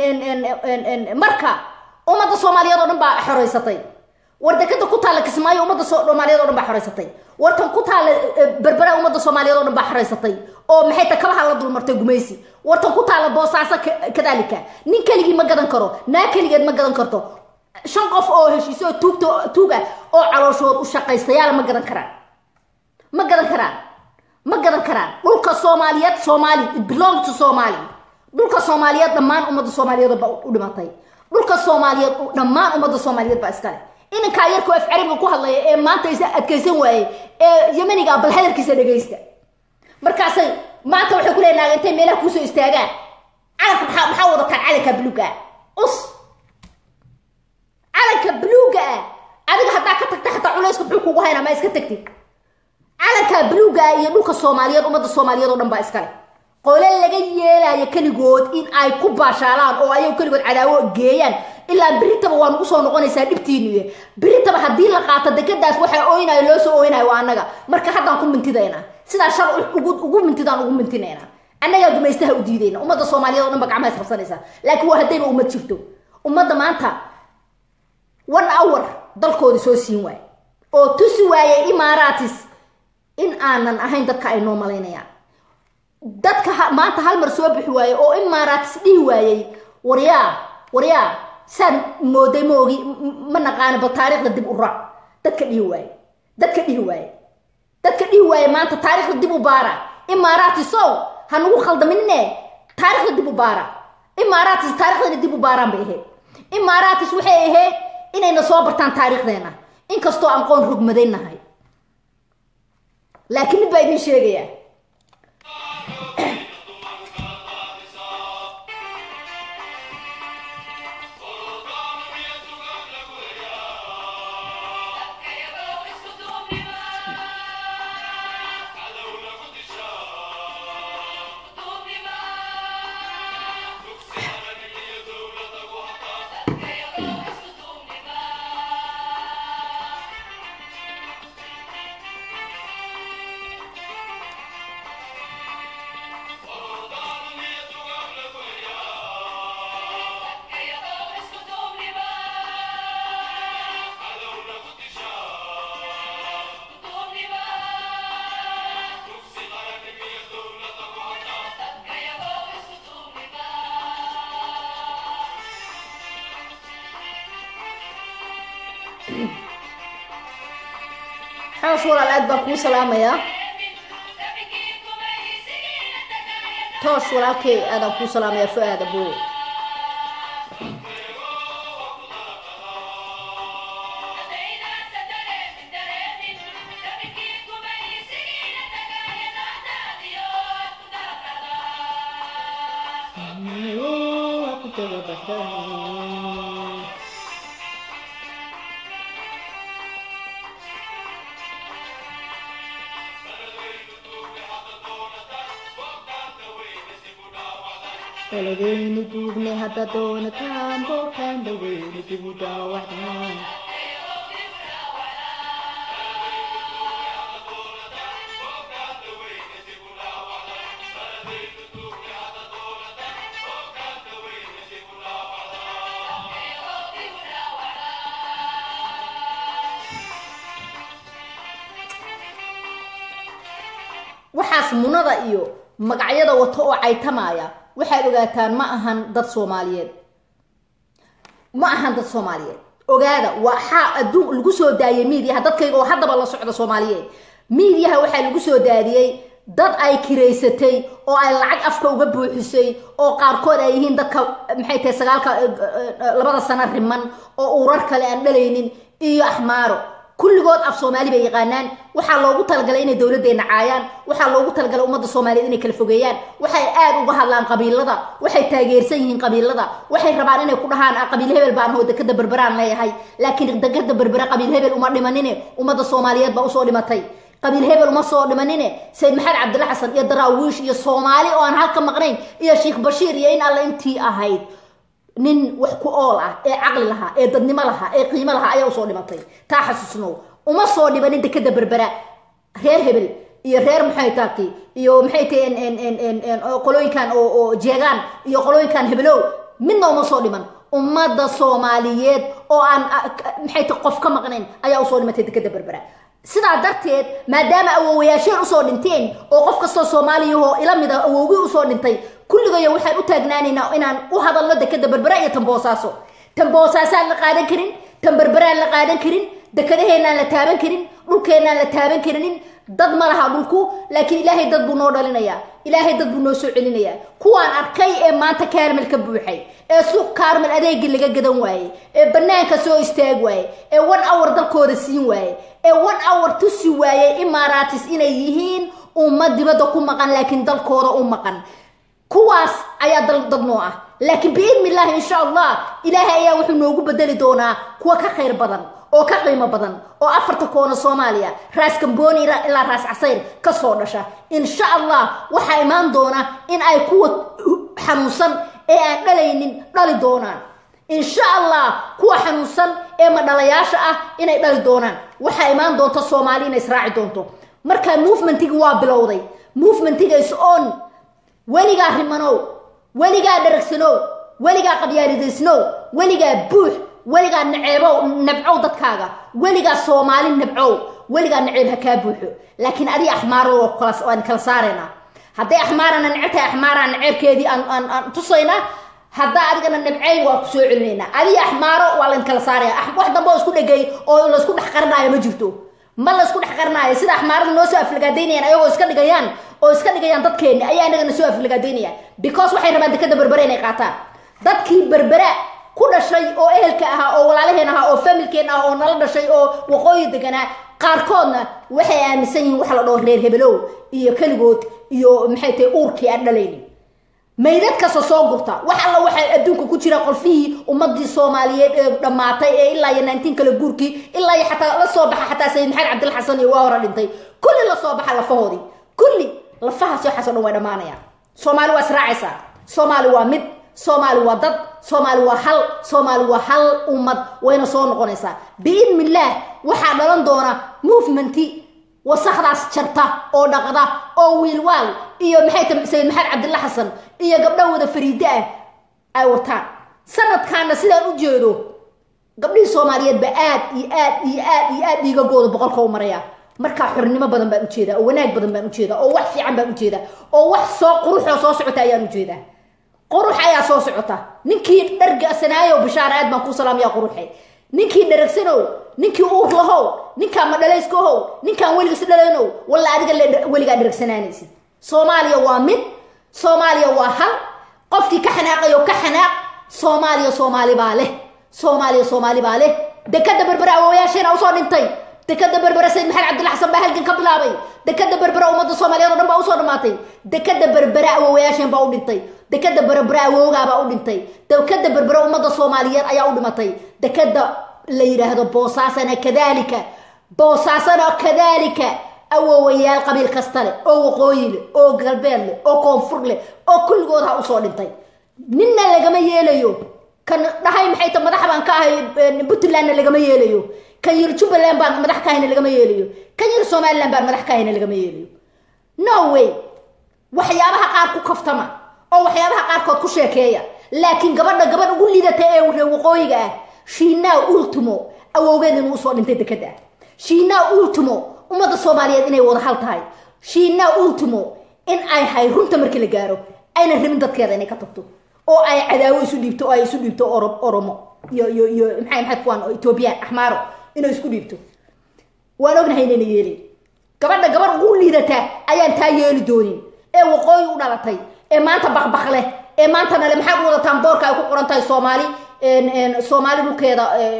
tahay marka ummadda soomaaliyeed oo dhan baa xoreysatay war dekeda ku taalla kismaayo ummadda soomaaliyeed oo dhan baa xoreysatay wartan ku taalla berbera ummadda soomaaliyeed oo dhan baa xoreysatay oo maxay ta kabaha la dulmartay gumaysi wartan ku taalla boosaaso kadaalika nin keligii ma gadan karo naa keligeed ma gadan karto shan qof oo heshiiso oo tuugta tuuga oo calooshood u shaqaystayaala ma gadan karaan ma gadan karaan ma gadan karaan dhulka soomaaliyeed soomaali it belong to somali dhulka soomaaliyeed dhammaan ummadda soomaaliyeed baa u dhimatay dhulka soomaaliyeed dhammaan ummadda soomaaliyeed baa iskale inankaa yarkoo af carabiga ku hadlaya ee maanta is adkaysan waayey ee yamaniga bal hadalkiisa dhegaysta markaasay maanta waxay ku leenaga intay meelaha kuusoo istaagaan calanka maxaa maxaa wadataan calanka buluuga ah us calanka buluuga ah adiga haddaa ka tagta xataa culayska muxuu kugu haynaa ma iska tagtid calanka buluuga ah iyo dhulka soomaaliyeed ummadda soomaaliyeed oo dhan baa iskale qole laga yeelaayo keligood in ay ku baashaalaan oo ayagu keligood cadaawo geeyaan ilaa biritaba waa nagu soo noqonaysaa dhibtiinuye biritaba haddii la qaato dekadaas waxaa ooynayo loo soo ooynayo waa annaga marka haddaan ku mintidaynaa sidaa shar ugu mintidaan ugu mintinaynaa annagaa gumaystaha u diidayna ummadda soomaaliyeed o dhan ba gacmaha isqabsanaysaa laakiin waa haddayba ummad jirto ummadda maanta one hour dalkoodi soo siin waaye oo tusi waayey imaaraatis in aanan ahayn dadka ay noo malaynayaan dadka maanta hal mar soo bixi waaye oo imaaraatis dhihi waayey waryaa waryaa saan mooday ma ogi ma naqaana bal taariikhda dib u raac dadka dhihi waaye dadka dhihi waaye dadka dhihi waaye maanta taariikhda dib u baara imaaraatis ow ha nagu khaldaminine taarikhda dib u baara imaaraatis taarikhdana dib u baaraan bay ahayd imaaraatis waxay ahayd inayna soo bartaan taariikhdeena inkastoo aan qoon rogmadaynahay laakiin mid baa idin sheegayaa xoosh walaal aad baan kuu salaamayaa toosh walaalkey aadaan kuu salaamayaa fu-aad abo daladayni duugne hadda doonataan bookaan dhaweyni dibu daawacdaan waxaas munada iyo magacyada wato oo caytamaya waxaad ogaataan ma ahan dad soomaaliyeed ma ahan dad soomaaliyeed ogaada waxaa adduun lagu soo daayay miidiyaha dadkayga oo haddaba la socda soomaaliyeed miidiyaha waxaa lagu soo daadiyey dad ay kiraysatay oo ay lacag afka uga buuxisay oo qaarkood ay yihiin dadka maxay tahay sagaalka labada sano riman oo urar kale aan dhalaynin iyo axmaaro kulligood af soomaali bay yaqaanaan waxaa loogu talagalay inay dowladdeena caayaan waxaa loogu talagalay ummadda soomaaliyeed inay kala fogeeyaan waxay aad uga hadlaan qabiilada waxay taageersan yihiin qabiilada waxay rabaan inay ku dhahaan qabiil hebel baan hoo dekada berberaan leeyahay laakiin dekada berbera qabiil hebel uma dhimanine ummadda soomaaliyeed baa usoo dhimatay qabiil hebel uma soo dhimanine sayid maxamed cabdilla xasan iyo daraawiish iyo soomaali oo aan halka maqnayn iyo sheekh bashiir iyo in alle intii ahayd nin wax ku ool ah ee caqli lahaa ee dadnimo lahaa ee qiimo lahaa ayaa usoo dhimatay taa xasuusnow uma soo dhibanin dekada berbera reer hebel iyo reer maxay taati iyo maxay tahay qolooyinkan oo jeegaan iyo qolooyinkan hebelow midna uma soo dhiman ummadda soomaaliyeed oo aan maxay tahay qof ka maqnayn ayaa usoo dhimatay dekada berbera sidaa darteed maadaama awowayaasheen usoo dhinteen oo qof kastoo soomaaliyahoo ila mida awowgii usoo dhintay kulligayo waxaan u taagnaanaynaa inaan u hadalno dekada berbera iyo tamboosaaso tamboosaasaan la qaadan karin tan berberaan la qaadan karin dekadaheenaan la taaban karin dhulkeenaan la taaban karinin dad ma laha dhulku laakiin ilaahay dad buu noo dhalinayaa ilaahay dad buu noo soo celinayaa kuwaan arkay ee maanta kaarmel ka buuxay ee suuq kaarmel adeegii laga gadan waayey ee banaanka soo istaag waayey ee one hour dalkooda siin waayey ee one hour tusi waayey imaaraatis inay yihiin ummad dibadda ku maqan laakiin dalkooda u maqan kuwaas ayaa dal dad noo ah laakiin biidni illaahi insha allah ilaahay ayaa wuxuu noogu bedeli doonaa kuwa ka khayr badan oo ka qiimo badan oo afarta koona soomaaliya raas gambooni ilaa raas casayr kasoo dhasha insha allah waxaa imaan doona in ay kuwa xanuunsan ee aan dhalaynin dhali doonaan insha allah kuwa xanuunsan ee madhalayaasha ah inay dhali doonaan waxaa imaan doonta soomaali inay israaci doonto markaa movementigi waa bilowday movementiga is on weligaa rimanow weligaa dharagsanow weligaa qabyaalidaysnow weligaa buux weligaa naceebow nabcow dadkaaga weligaa soomaali nabcow weligaa naceeb ha kaa buuxo laakiin adi axmaaro waan kala saaraynaa hadday axmaarana necebtahay axmaaraan naceebkeedii aan tusaynaa haddaa adigana nabcayn waa ku soo celinaynaa adiga axmaaro waa layn kala saaraya wax dambe oo isku dhegay oo laysku dhex qarinaayo ma jirto ma laysku dhex qarinaayo sida axmaarada noo soo aflagaadaynayaan ayagoo iska dhigayaan oo iska dhigayaan dadkeenni ayaa inagana soo aflagaadaynaya because waxay rabaan dekada berbere inay qaataan dadkii berbera ku dhashay oo ehelka ahaa oo walaalaheen ahaa oo familkeen ah oo nala dhashay oo waqooyi deganaa qaarkoodna waxay aaminsan yihiin waxa la dhaho reer hebelow iyo keligood iyo maxay tahay uurkii aan dhalaynin maydad kasta soo gurta wax alla waxaa adduunka ku jira qolfihii ummadii soomaaliyeed ee dhammaatay ee ilaa iyo nineteen kala guurkii ilaa iyo xataa la soo baxa xataa sayid maxamed cabdil xasan iyo waa hore dhintay kulli la soo baxa lafahoodii kulli lafahaas waxaas o dhan way dhammaanayaan soomaali waa israacaysaa soomaali waa mid soomaali waa dad soomaali waa hal soomaali waa hal ummad wayna soo noqonaysaa biidni illaah waxaa dhalan doona movementi wasakdaas jarta oo dhaqda oo wiilwaal iyo maxay ta sayid maxamed cabdilla xasan iyo gabdho wada fariide ah ay wataan sanadkaana sidaan u jeedo gabdhihii soomaaliyeedba aad iyo aad iyo aad iyo aad dhiigagooda boqolka u maraya markaa xornimo badan baan ujeedaa oo wanaag badan baan ujeedaa oo wax fiican baan ujeedaa oo wax soo quruxoo soo socota ayaan ujeedaa qurux ayaa soo socota ninkii dhargasanaayo bishaar aad baan kuu salaamaya quruxe ninkii dharagsanow ninkii uur lahow ninkaan madhalayskohow ninkaan weligiis dhalaynow walla adiga weligaa dharagsanaanaysid soomaaliya waa mid soomaaliya waa hal qofkii ka xanaaqayo ka xanaaq soomaaliya soomaali baa leh soomaaliya soomaali baa leh dekada berbera awooyaasheena usoo dhintay dekada berbera sayid maxamed cabdilla xasan baa halgan ka bilaabay dekada berbera ummadda soomaaliyeed o dhan baa usoo dhamaatay dekada berbera awoowayaasheen baa u dhintay dekada berbera awowgaabaa u dhintay dekada berbera ummadda soomaaliyeed ayaa u dhimatay dekada la yidhaahdo boosaasana kadalika boosaasana kadalika awowayaal qabiil kasta leh oo waqooyi leh oo galbeed leh oo koonfur leh oo kulligood ha usoo dhintay ninna lagama yeelayo kan dhahay maxay ta madax baan ka ahay puntlandna lagama yeelayo kan yiri jubbaland baan madax ka ahayna lagama yeelayo kan yiri somaliland baan madax ka ahayna lagama yeelayo no way waxyaabaha qaar ku kaftama oo waxyaabaha qaarkood ku sheekeeya laakiin gabadha gabadh ugu liidata ee reer waqooyiga ah shiinaa ultimo awowgeed inuu usoo dhintay dekada shiinaa ultimo ummadda soomaaliyeed inay wada hal tahay shiinaa ultimo in ay hay runta markii la gaaro aynan rabin dadkeeda inay ka tagto oo ay cadaawo isu dhiibto oo ay isu dhiibto oromo iyo iyo iyo maxay maxay kuwaan oo ethoobiyan axmaaro inay isku dhiibto waan ognahay inayna yeelin gabadha gabadh ugu liidata ayaan taa yeeli doonin ee waqooyi u dhalatay ee maanta bakbak leh ee maanta nale maxaad u wadataan boorka ay ku qoran tahay soomaali soomaali dhulkeeda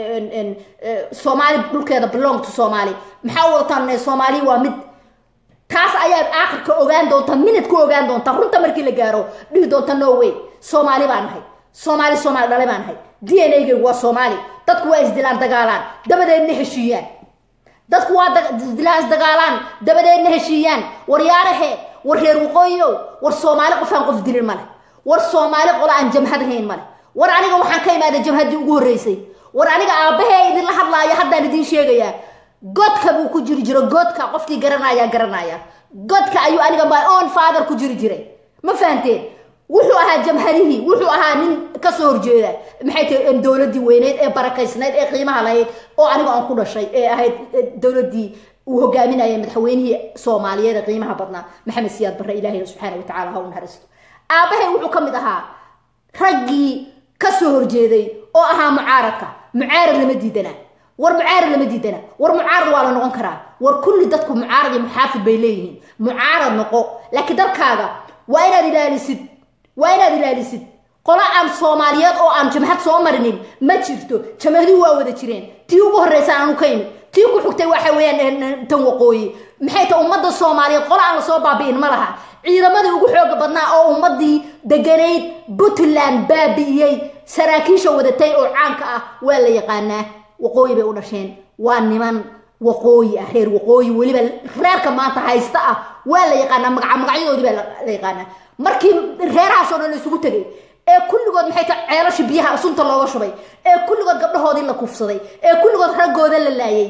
soomaali dhulkeeda belong to soomaali maxaa u wadataan soomaali waa mid taas ayaad aakhirka ogaan doontaa minid ku ogaan doontaa runta markii la gaaro dhihi doonta no way soomaali baan nahay soomaali soomaali dhale baan nahay d n a gaygu waa soomaali dadku waa isdilaan dagaalaan dabadeedna heshiiyaan dadku waa isdilaan isdagaalaan dabadeedna heshiiyaan war yaarahe war reer waqooyow war soomaali qofaan qof dilin male war soomaali qola aan jamhad hayn male war aniga waxaan ka imaaday jamhaddii ugu horreysay war aniga aabahee idinla hadlaayo haddaan idiin sheegayaa godka buu ku jiri jiro godka qofkii garanaya garanaya godka ayuu aniga my own father ku jiri jiray ma fahanteen wuxuu ahaa jamhadihii wuxuu ahaa nin kasoo horjeeda maxay tahay dowladdii weyneyd ee barakaysnayd ee qiimaha lahayd oo aniga aan ku dhashay ee ahayd dowladdii uu hogaaminaya madaxweynihii soomaaliyeed ee qiimaha badnaa maxamed siyaad barre ilaahay subxaana watacaala ha u naxariisto aabahay wuxuu ka mid ahaa raggii kasoo horjeeday oo ahaa mucaaradka mucaarad lama diidana war mucaarad lama diidana war mucaarad waa la noqon karaa war kulli dadku mucaarad iyo muxaafid bay leeyihiin mucaarad noqo laakiin dalkaaga waa inaad ilaalisid waa inaad ilaalisid qolo aan soomaaliyeed oo aan jamhad soo marinin ma jirto jamhaduhu waa wada jireen tii ugu horreysa aanu ka imid tii ku xigtay waxa weeyaan tan waqooyi maxay ta ummadda soomaaliyeed qolo aan lasoo baabi'in ma laha ciidamadii ugu xooga badnaa oo ummadii deganayd puntland baabi'iyey saraakiisha wadatay oo caanka ah waa la yaqaanaa waqooyi bay u dhasheen waa niman waqooyi ah reer waqooyi weliba reerka maanta haysta ah waa la yaqaanaa magaca magacyadoodii baa la yaqaanaa markii reerahaasoo dhan la isugu tegay ee kulligood maxay tahay ceelasha biyaha sunta looga shubay ee kulligood gabdhahoodii la kufsaday ee kulligood raggooda la laayay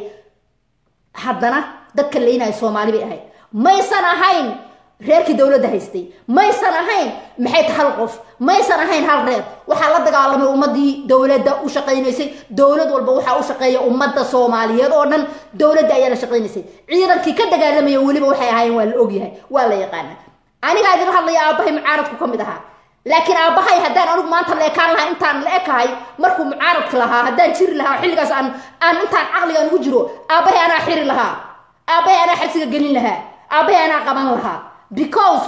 haddana dadka leynaya soomaali bay ahayd maysan ahayn reerkii dowladda haystay maysan ahayn maxay ta hal qof maysan ahayn hal reer waxaa la dagaalamay ummadii dowladda u shaqaynaysay dowlad walba waxaa u shaqeeya ummadda soomaaliyeed oo dhan dowladda ayaa la shaqaynaysay ciidankii ka dagaalamaya weliba waxay ahaayeen waa la ogyahay waa la yaqaana anigaa idin hadlaya aabbahay mucaaradku ka mid ahaa laakiin aabbahay haddaan anigu maanta la ekaan lahaa intaan la ekahay markuu mucaaradka lahaa haddaan jiri lahaa xilligaas aan aan intaan caqligan ugu jiro aabbahay anaa xiri lahaa aabbahay anaa xabsiga gelin lahaa aabbahay anaa qaban lahaa because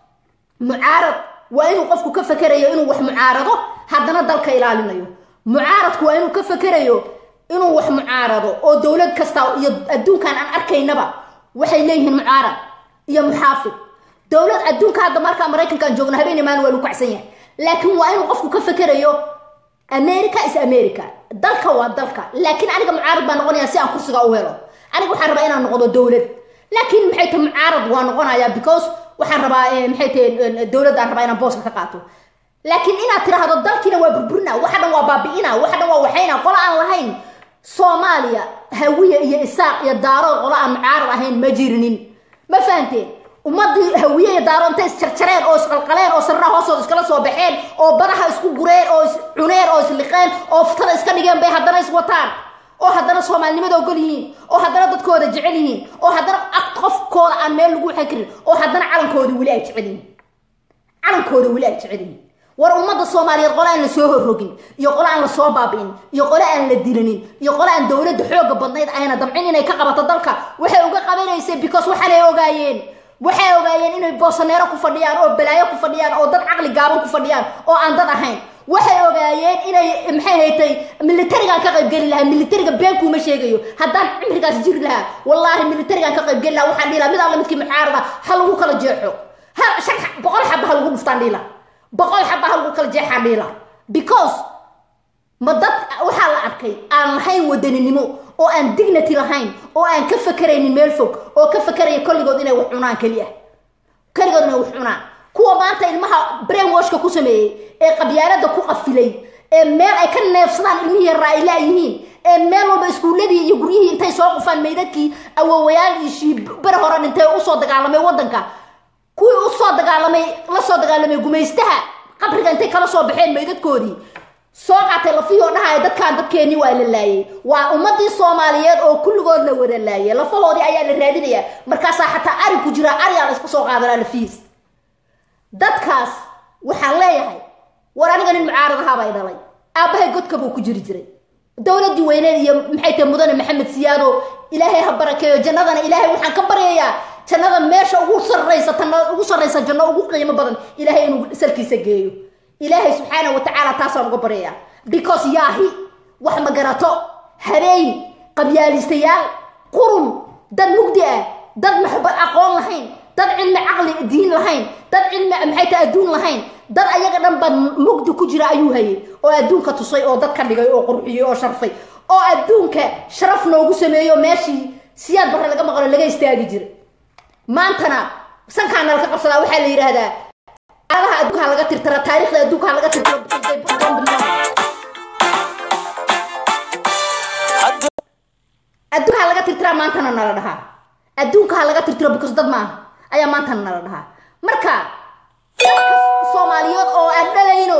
mucaarad waa inuu qofku ka fakerayo inuu wax mucaarado haddana dalka ilaalinayo mucaaradku waa inuu ka fakerayo inuu wax mucaarado oo dowlad kasta iyo adduunkan aan arkaynaba waxay leeyihiin mucaarad iyo muxaafid dowlad adduunka hadda markaa maraykankaan joogno habeen imaan waa lagu kacsan yahay laakiin waa inuu qofku ka fakerayo america is america dalka waa dalka laakiin aniga mucaarad baa noqonaya si aan kursiga u helo aniga waxaan rabaa inaan noqdo dowlad laakiin maxay tahay mucaarad waa noqonaya because waxaan rabaa maxay tahay dowladdaan rabaa inaan booska ka qaato laakiin inaad tiraahdo dalkiina waa burburina waxa dhan waa baabi'ina waxa dhan waa waxayna qolo aan lahayn soomaaliya hawiye iyo isaaq iyo daarood qolo aan mucaarad ahayn ma jirinin ma fahanteen ummadii hawiye iyo daaro intay isjarjareen oo isqalqaleen oo sarraha hoostooda iskala soo baxeen oo badaha isku gureen oo iscuneen oo isliqeen oo ftada iska dhigeen bay haddana iswataan oo haddana soomaalinimada ogol yihiin oo haddana dadkooda jecel yihiin oo haddana qofkooda aan meel lagu waxan karin oo haddana calankooda weli ay jecel yihiin calankooda weli ay jecel yihiin war ummadda soomaaliyeed qole aan la soo horrogin iyo qole aan la soo baabi'in iyo qole aan la dilinin iyo qole aan dowladda xooga badnayd ayna damcin inay ka qabato dalka waxay uga qabanaysay because waxaanay ogaayeen waxay ogaayeen inay boosaneero ku fadhiyaan oo balaayo ku fadhiyaan oo dad caqli gaaban ku fadhiyaan oo aan dad ahayn waxay ogaayeen inay maxay haytay militarigaan ka qaybgeli lahaa militariga beenkuuma sheegayo haddaan cimrigaas jiri lahaa wallaahi militarigaan ka qaybgeli lahaa waxaan dhihi lahaa mid alla midkii mucaarada ha lagu kala jeexo ha shan boqol xaba ha lagu dhuftaan dhihi lahaa boqol xaba ha lagu kala jeexaan dhihi lahaa because ma dad waxaa la arkay aan lahayn wadaninimo oo aan dignity lahayn oo aan ka fakeraynin meel fog oo ka fakeraya kolligood inay wax cunaan keliya keligood inay wax cunaan kuwa maanta ilmaha brainwashka ku sameeyey ee qabyaalada ku qafilay ee meel ay ka neefsadaan ilmihii yaraa ay laayihiin ee meel walba iskuuladii iyo guryihii intay soo qufaan meydadkii awowayaaliishii bere hore dhintay oo usoo dagaalamay waddanka kuwii usoo dagaalamay la soo dagaalamay gumaystaha qabriga intay kala soo baxeen meydadkoodii soo qaatay lafihii oo dhahaya dadkaan dadkeenii waa la laayay waa ummadii soomaaliyeed oo kulligood la wada laayay lafahoodii ayaa la raadinayaa markaasaa xataa ari ku jira ariyaa la iska soo qaadanaa lafihiis dadkaas waxaan leeyahay war aniga nin mucaarad ahaabay dhalay aabbahay godka buu ku jiri jiray dowladii weyneed iyo maxay tahay mudane maxamed siyaado ilaahay ha barakeeyo jannadana ilaahay waxaan ka baryayaa jannada meesha ugu sarraysa tanna ugu sarraysa janno ugu qiimo badan ilaahay inuu salkiisa geeyo ilaahay subxaana wa tacaala taasaan uga baryayaa because yaahi wax ma garato habeen qabyaalistayaal qurun dad mugdi ah dad maxbad aqoon lahayn dad cilmi caqli diin lahayn dad cilmi maxay tahay adduun lahayn dad ayaga dhan baa mugdi ku jira ayuu hayay oo adduunka tusay oo dad ka dhigay oo qurxiyey oo sharfay oo adduunka sharaf noogu sameeyo meeshii siyaad barre laga maqlo laga istaagi jira maantana sankaana laka qabsadaa waxaa la yidhaahdaa adaha adduunkaa laga tirtira taariikhda adduunkaa laga tirtira adduunkaa laga tirtiraa maantana nala dhahaa adduunka ha laga tirtiro because dad maaha ayaa maantana nala dhahaa marka dadka soomaaliyeed oo aan dhalayno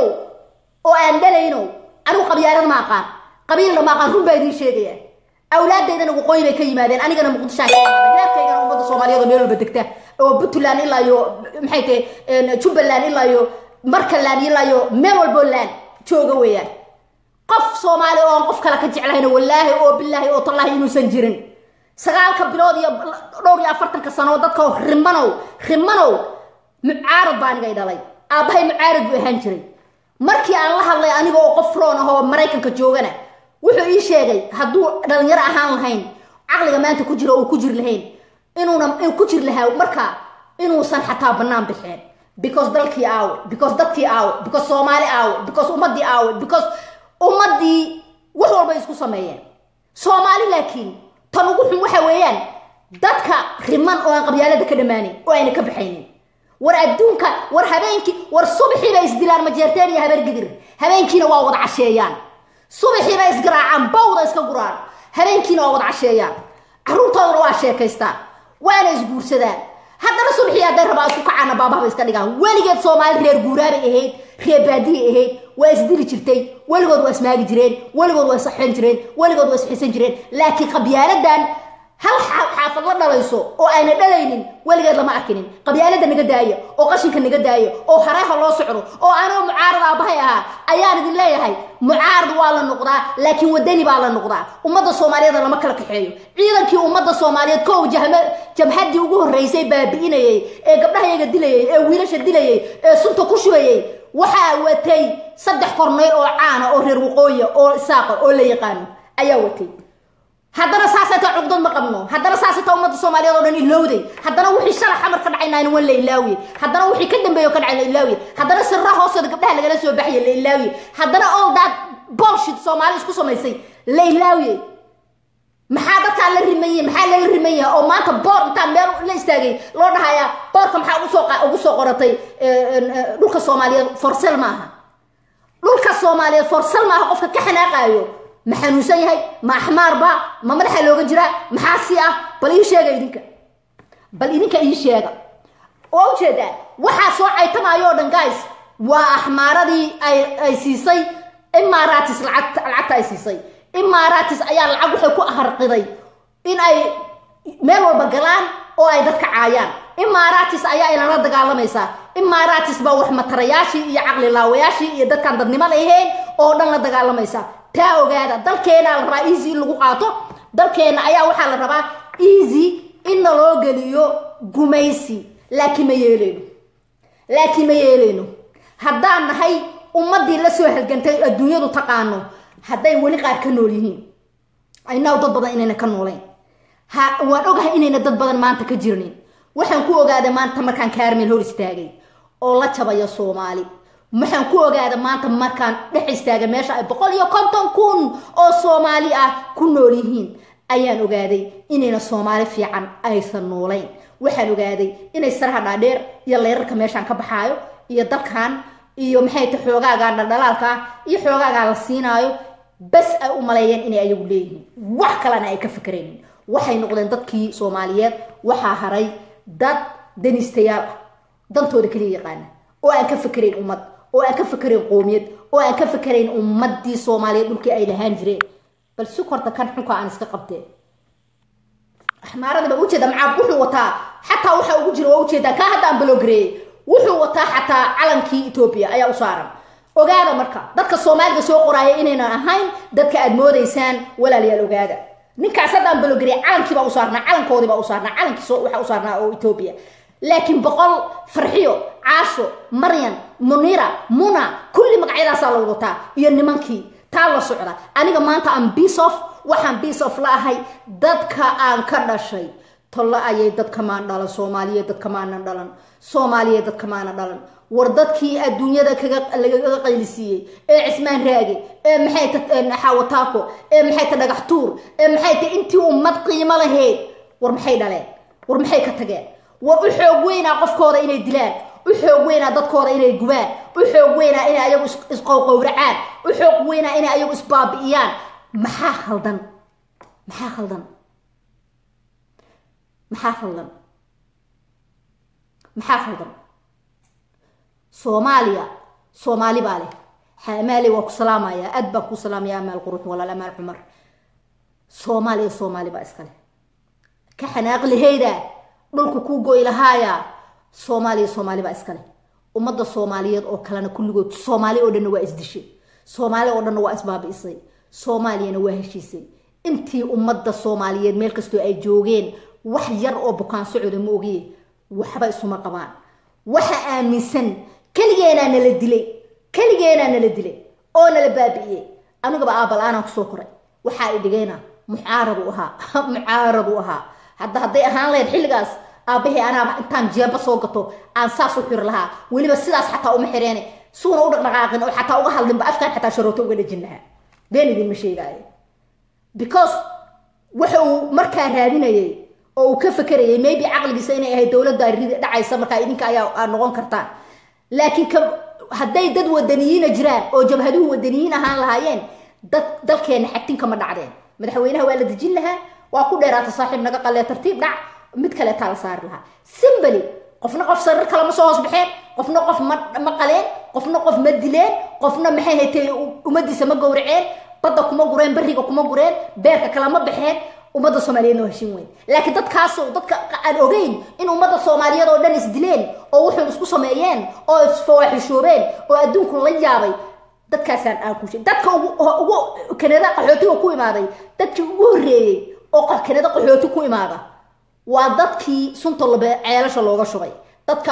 oo aan dhalayno anigu qabyaalad ma aqaan qabiilna ma aqaan run baa idiin sheegaya awlaadaydana waqooyi bay ka yimaadeen anigana muqdishaan ka yimaadeen reerkaygana ummadda soomaaliyeed oo meel walba degta oo puntland ilaa iyo maxay tahay jubbaland ilaa iyo markaland ilaa iyo meel walbo laan jooga weeyaan qof soomaali oo aan qof kale ka jeclahayna wallaahi oo bilaahi oo tallaahi inuusan jirin sagaalka bilood iyo dhowr iyo afartanka sano dadka rimanow rimanow mucaarad baa anigay dhalay aabbahay mucaarad buu ahaan jiray markii aan la hadlay aniga oo qof roon ah oo maraykanka joogana wuxuu ii sheegay hadduu dhalinyaro ahaan lahayn caqliga maanta ku jira oo ku jiri lahayn inuuna ku jiri lahaa marka inuusan xataa bannaan bixeen because dalkii aawe because dadkii aawe because soomaali aawe because ummaddii aawe because ummaddii wax walbay isku sameeyeen soomaali laakiin tan ugu xun waxa weeyaan dadka riman oo aan qabyaalada ka dhammaanin oo ayna ka baxaynin war adduunka war habeenkii war subaxii bay isdilaan majeerteen iyo habargidir habeenkiina waa wada casheeyaan subaxii bay isgaraacaan bawda iska guraan habeenkiina waa wada casheeyaan carruurtoodana waa sheekaystaan waana isguursadaan haddana subaxii hadday rabaa isku kacaana baabahaba iska dhigaan weligeed soomaali reer guuraabay ahayd reer baadiyay ahayd waa isdili jirtay weligood waa ismaagi jireen weligood waa isxen jireen weligood waa isxisan jireen laakiin qabyaaladan hal xaafad la dhalayso oo ayna dhalaynin weligeed lama arkinin qabyaalada naga daaya oo qashinka naga daaya oo hareeha loo socdo oo anoo mucaarad aabahay ahaa ayaan idin leeyahay mucaarad waa la noqdaa laakiin wadani baa la noqdaa ummadda soomaaliyeed lama kala kaxeeyo ciidankii ummadda soomaaliyeed kow jamhadii ugu horreysay baabi'inayay ee gabdhahayaga dilayay ee wiilasha dilayay ee sunta ku shubayay waxaa watay saddex korneyl oo caana oo reer waqooya oo isaaqa oo la yaqaano ayaa watay haddana saasayta cugdad ma qabno haddana saasayta ummadda soomaaliyeed oo dhan ilowday haddana wixii shala xamar ka dhacaynaana wan la ilaawiye haddana wixii ka dambeeyo ka dhacay la ilaawiye haddana sirra hoostooda gabdhaha lagala soo baxaya la ilaawiye haddana all that bullshit soomaali isku samaysay la ilaawiye maxaa dadkaa la rimaye maxaa laga riman yahay oo maanta boor intaan meel la istaagay loo dhahayaa boorka maxaa ugusoo ugu soo qoratay dhulka soomaaliyeed forsel maaha dhulka soomaaliyeed forsel maaha qofka ka xanaaqaayo ma xanuunsan yahay ma axmaarba ma madaxa looga jiraa maxaa si ah bal ii sheega idinka bal idinka ii sheega waa ujeedaa waxaa soo caytamaayo o dhan guys waa axmaaradii ay ay siisay imaaratis lacagta lacagta ay siisay imaaratis ayaa lacag waxay ku aharqiday in ay meel walba galaan oo ay dadka caayaan imaaratis ayaa inala dagaalamaysaa imaaratis baa wax matarayaashii iyo caqli laawayaashii iyo dadkaan dadnimo lahayn oo dhan la dagaalamaysa taa ogaada dalkeena la rabaa easy in lagu qaato dalkeena ayaa waxaa la rabaa easy in naloo geliyo gumaysi laakiin ma yeeleyno laakiin ma yeeleyno haddaan nahay ummaddii la soo halgantay adduunyadu taqaano hadday weli qaar ka nool yihiin aynaw dad badan inayna ka noolayn ha waan ogahay inayna dad badan maanta ka jirnin waxaan ku ogaaday maanta markaan kaarmeel hor istaagay oo la jabayo soomaali waxaan ku ogaada maanta markaan dhex istaaga meesha ay boqol iyo konton kun oo soomaali ah ku nool yihiin ayaan ogaaday inayna soomaali fiican aysan noolayn waxaan ogaaday inay saraha dhaadheer iyo leyrarka meeshaan ka baxaayo iyo dalkan iyo maxay ta xoogaagaan dhaldhalaalka ah iyo xoogaagaa la siinaayo bas ay u maleeyeen inay ayagu leeyihiin wax kalena ay ka fikraynin waxay noqdeen dadkii soomaaliyeed waxaa haray dad daniistayaal ah dantooda kaliya yaqaana oo aan ka fikerayn ummad oo aan ka fikerayn qoomiyad oo aan ka fikerayn ummadii soomaaliyeed dhulkii ay lahaan jireen bal si korta kan xunka aan iska qabteen axmaarada ba ujeeda macaab wuxuu wataa xataa waxa ugu jira waa ujeedaa kaa hadda aan baloogareeyey wuxuu wataa xataa calankii etoobiya ayaa u saaran ogaada marka dadka soomaaliga soo qoraaya inaynan ahayn dadka aad moodaysaan walaalayaal ogaada ninkaas hadda aan baloogareeyey calankii baa u saarnaa calankoodii baa u saarnaa calankii waxa u saarnaa oo etoobiya laakiin boqol farxiyo caasho maryan munira muna kulli magacyadaasaa la wadataa iyo nimankii taa la socda aniga maanta aan bisof waxaan bisof la ahay dadka aan ka dhashay tolle ayay dadka maan dhalan soomaaliyeed dadka maanan dhalan soomaaliyeed dadka maana dhalan war dadkii adduunyada lagaga qaylisiiyey ee cismaan raage ee maxay ta xawataako ee maxay ta dhagax tuur ee maxay ta intii ummad qiimo lahayd war maxay dhaleen war maxay ka tageen war u xoog weynaa qofkooda inay dilaan u xoog weynaa dadkooda inay gubaan u xoog weynaa inay ayagu isqowqowracaan u xoog weynaa inay ayagu isbaabi'iyaan maxaa khaldan maxaa khaldan maxaa khaldan maxaa khaldan soomaaliya soomaali baa leh amaale waa ku salaamaya aad baan ku salaamaya amaal qurux walaal amaal cumar soomaaliya soomaali baa iskale ka xanaaq lahayda dhulku kuu goy lahaaya soomaaliya soomaali baa iskale ummadda soomaaliyeed oo kalena kulligood soomaali oo dhanna waa isdishay soomaali oo dhanna waa isbaabi'isay soomaaliyana waa heshiisay intii ummadda soomaaliyeed meel kastoo ay joogeen wax yar oo bukaan socoda ma ogiye waxba isuma qabaan waxa aaminsan keligeenaa nala dilay keligeenaa nala dilay oo nala baabi'iyey anigaba aabal-aanaan kusoo koray waxaa i dhigayna mucaarad u ahaa mucaarad u ahaa hadda hadday ahaan lahayd xilligaas aabahey anaaba intaan jeeba soo gato aan saas u xiri lahaa weliba sidaas xataa uma xireene suuna u dhaqdhaqaaqin oo xataa uga hadlinba afkaan xataa sharooto uga dhajin lahaa been idinma sheegaayo because waxa uu markaa raadinayay oo uu ka fakerayay maybe caqligiisa inay ahayd dowladda ridi dhacaysa markaa idinka ayaa noqon kartaan laakiin ka hadday dad wadaniyiina jiraan oo jabhaduhu wadaniyiin ahaan lahaayeen dad dalkeena xagtinka ma dhacdeen madaxweynaha waa la dejin lahaa waa ku dheeraata saaxiib naga qalee tartiib dhac mid kaleetaa la saari lahaa simbali qofna qof sarir kale ma soo hoos baxeen qofna qof ma qaleen qofna qof ma dileen qofna maxay haytay ummadiisa ma gowraceen badda kuma gureen beriga kuma gureen beerka kale ma baxeen ummadda soomaaliyeed noo heshin weyn laakiin dadkaasoo dadka aan ogeyn in ummadda soomaaliyeed oo dhan isdileen oo wuxuu isku sameeyeen oo isfawaaxishoobeen oo adduunku la yaabay dadkaasaan aan ku dadka ugu kanada qaxootiga ku imaaday dadkii ugu horreeyey oo kanada qaxooti ku imaada waa dadkii sunta labe ceelasha looga shubay dadka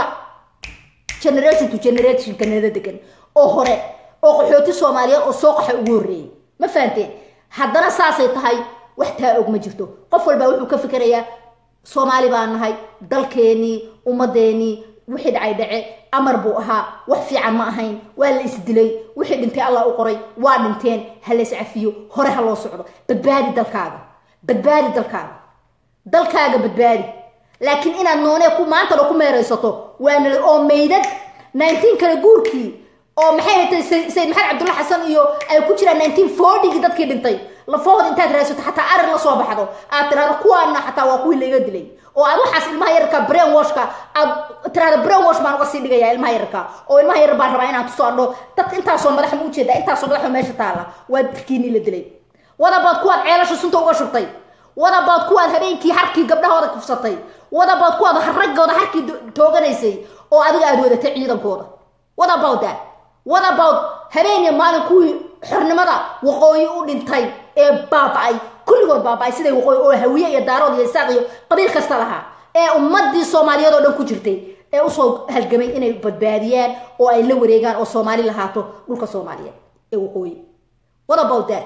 generation to generation kanada degan oo hore oo qaxooti soomaaliyeed oo soo qaxa ugu horreeyey ma fahanteen haddana saasay tahay wax taa og ma jirto qof walbaa wuxuu ka fikerayaa soomaali baan nahay dalkeenii ummadeenii wixii dhacay dhace amar buu ahaa wax fiican ma ahayn waa la isdilay wixii dhintay allah u qoray waa dhinteen ha la iscafiyo hore ha loo socdo badbaadi dalkaaga badbaadi dalkaaga dalkaaga badbaadi laakiin inaad noonee ku maantana ku meeraysato waana oo meydad nineteen kale guurkii oo maxay haytay sayid maxamed cabdulla xasan iyo ay ku jiraan nineteen fortygii dadkii dhintay lafahooda intaad raadsato xataa arir la soo baxdo aad tiraahdo kuwaana xataa waa kuwii laiga dilay oo aad waxaas ilmaha yararka brain washka aad tiraahdo brain wash baan uga sii dhigaya ilmaha yararka oo ilmaha yarar baan rabaa inaan tusoo adho dadka intaasoo madaxa ma ujeeda intaasoo madaxa meesha taala waa dadkiinii la dilay wadabaad kuwaad ceelasha sunta uga shubtay wadabaad kuwaad habeenkii harkii gabdhahooda kufsatay wadabaad kuwaad raggooda harkii tooganaysay oo adiga aad wadatay ciidankooda what about that what about habeen iyo maalin kuwii xornimada waqooyi u dhintay ee baaba-ay kulligood baaba-ay siday waqooyi oo hawiye iyo daarood iyo isaaq iyo qabiil kasta lahaa ee ummadii soomaaliyeed oo dhan ku jirtay ee usoo halgamay inay badbaadiyaan oo ay la wareegaan oo soomaali lahaato dhulka soomaaliyeed ee waqooyi what about that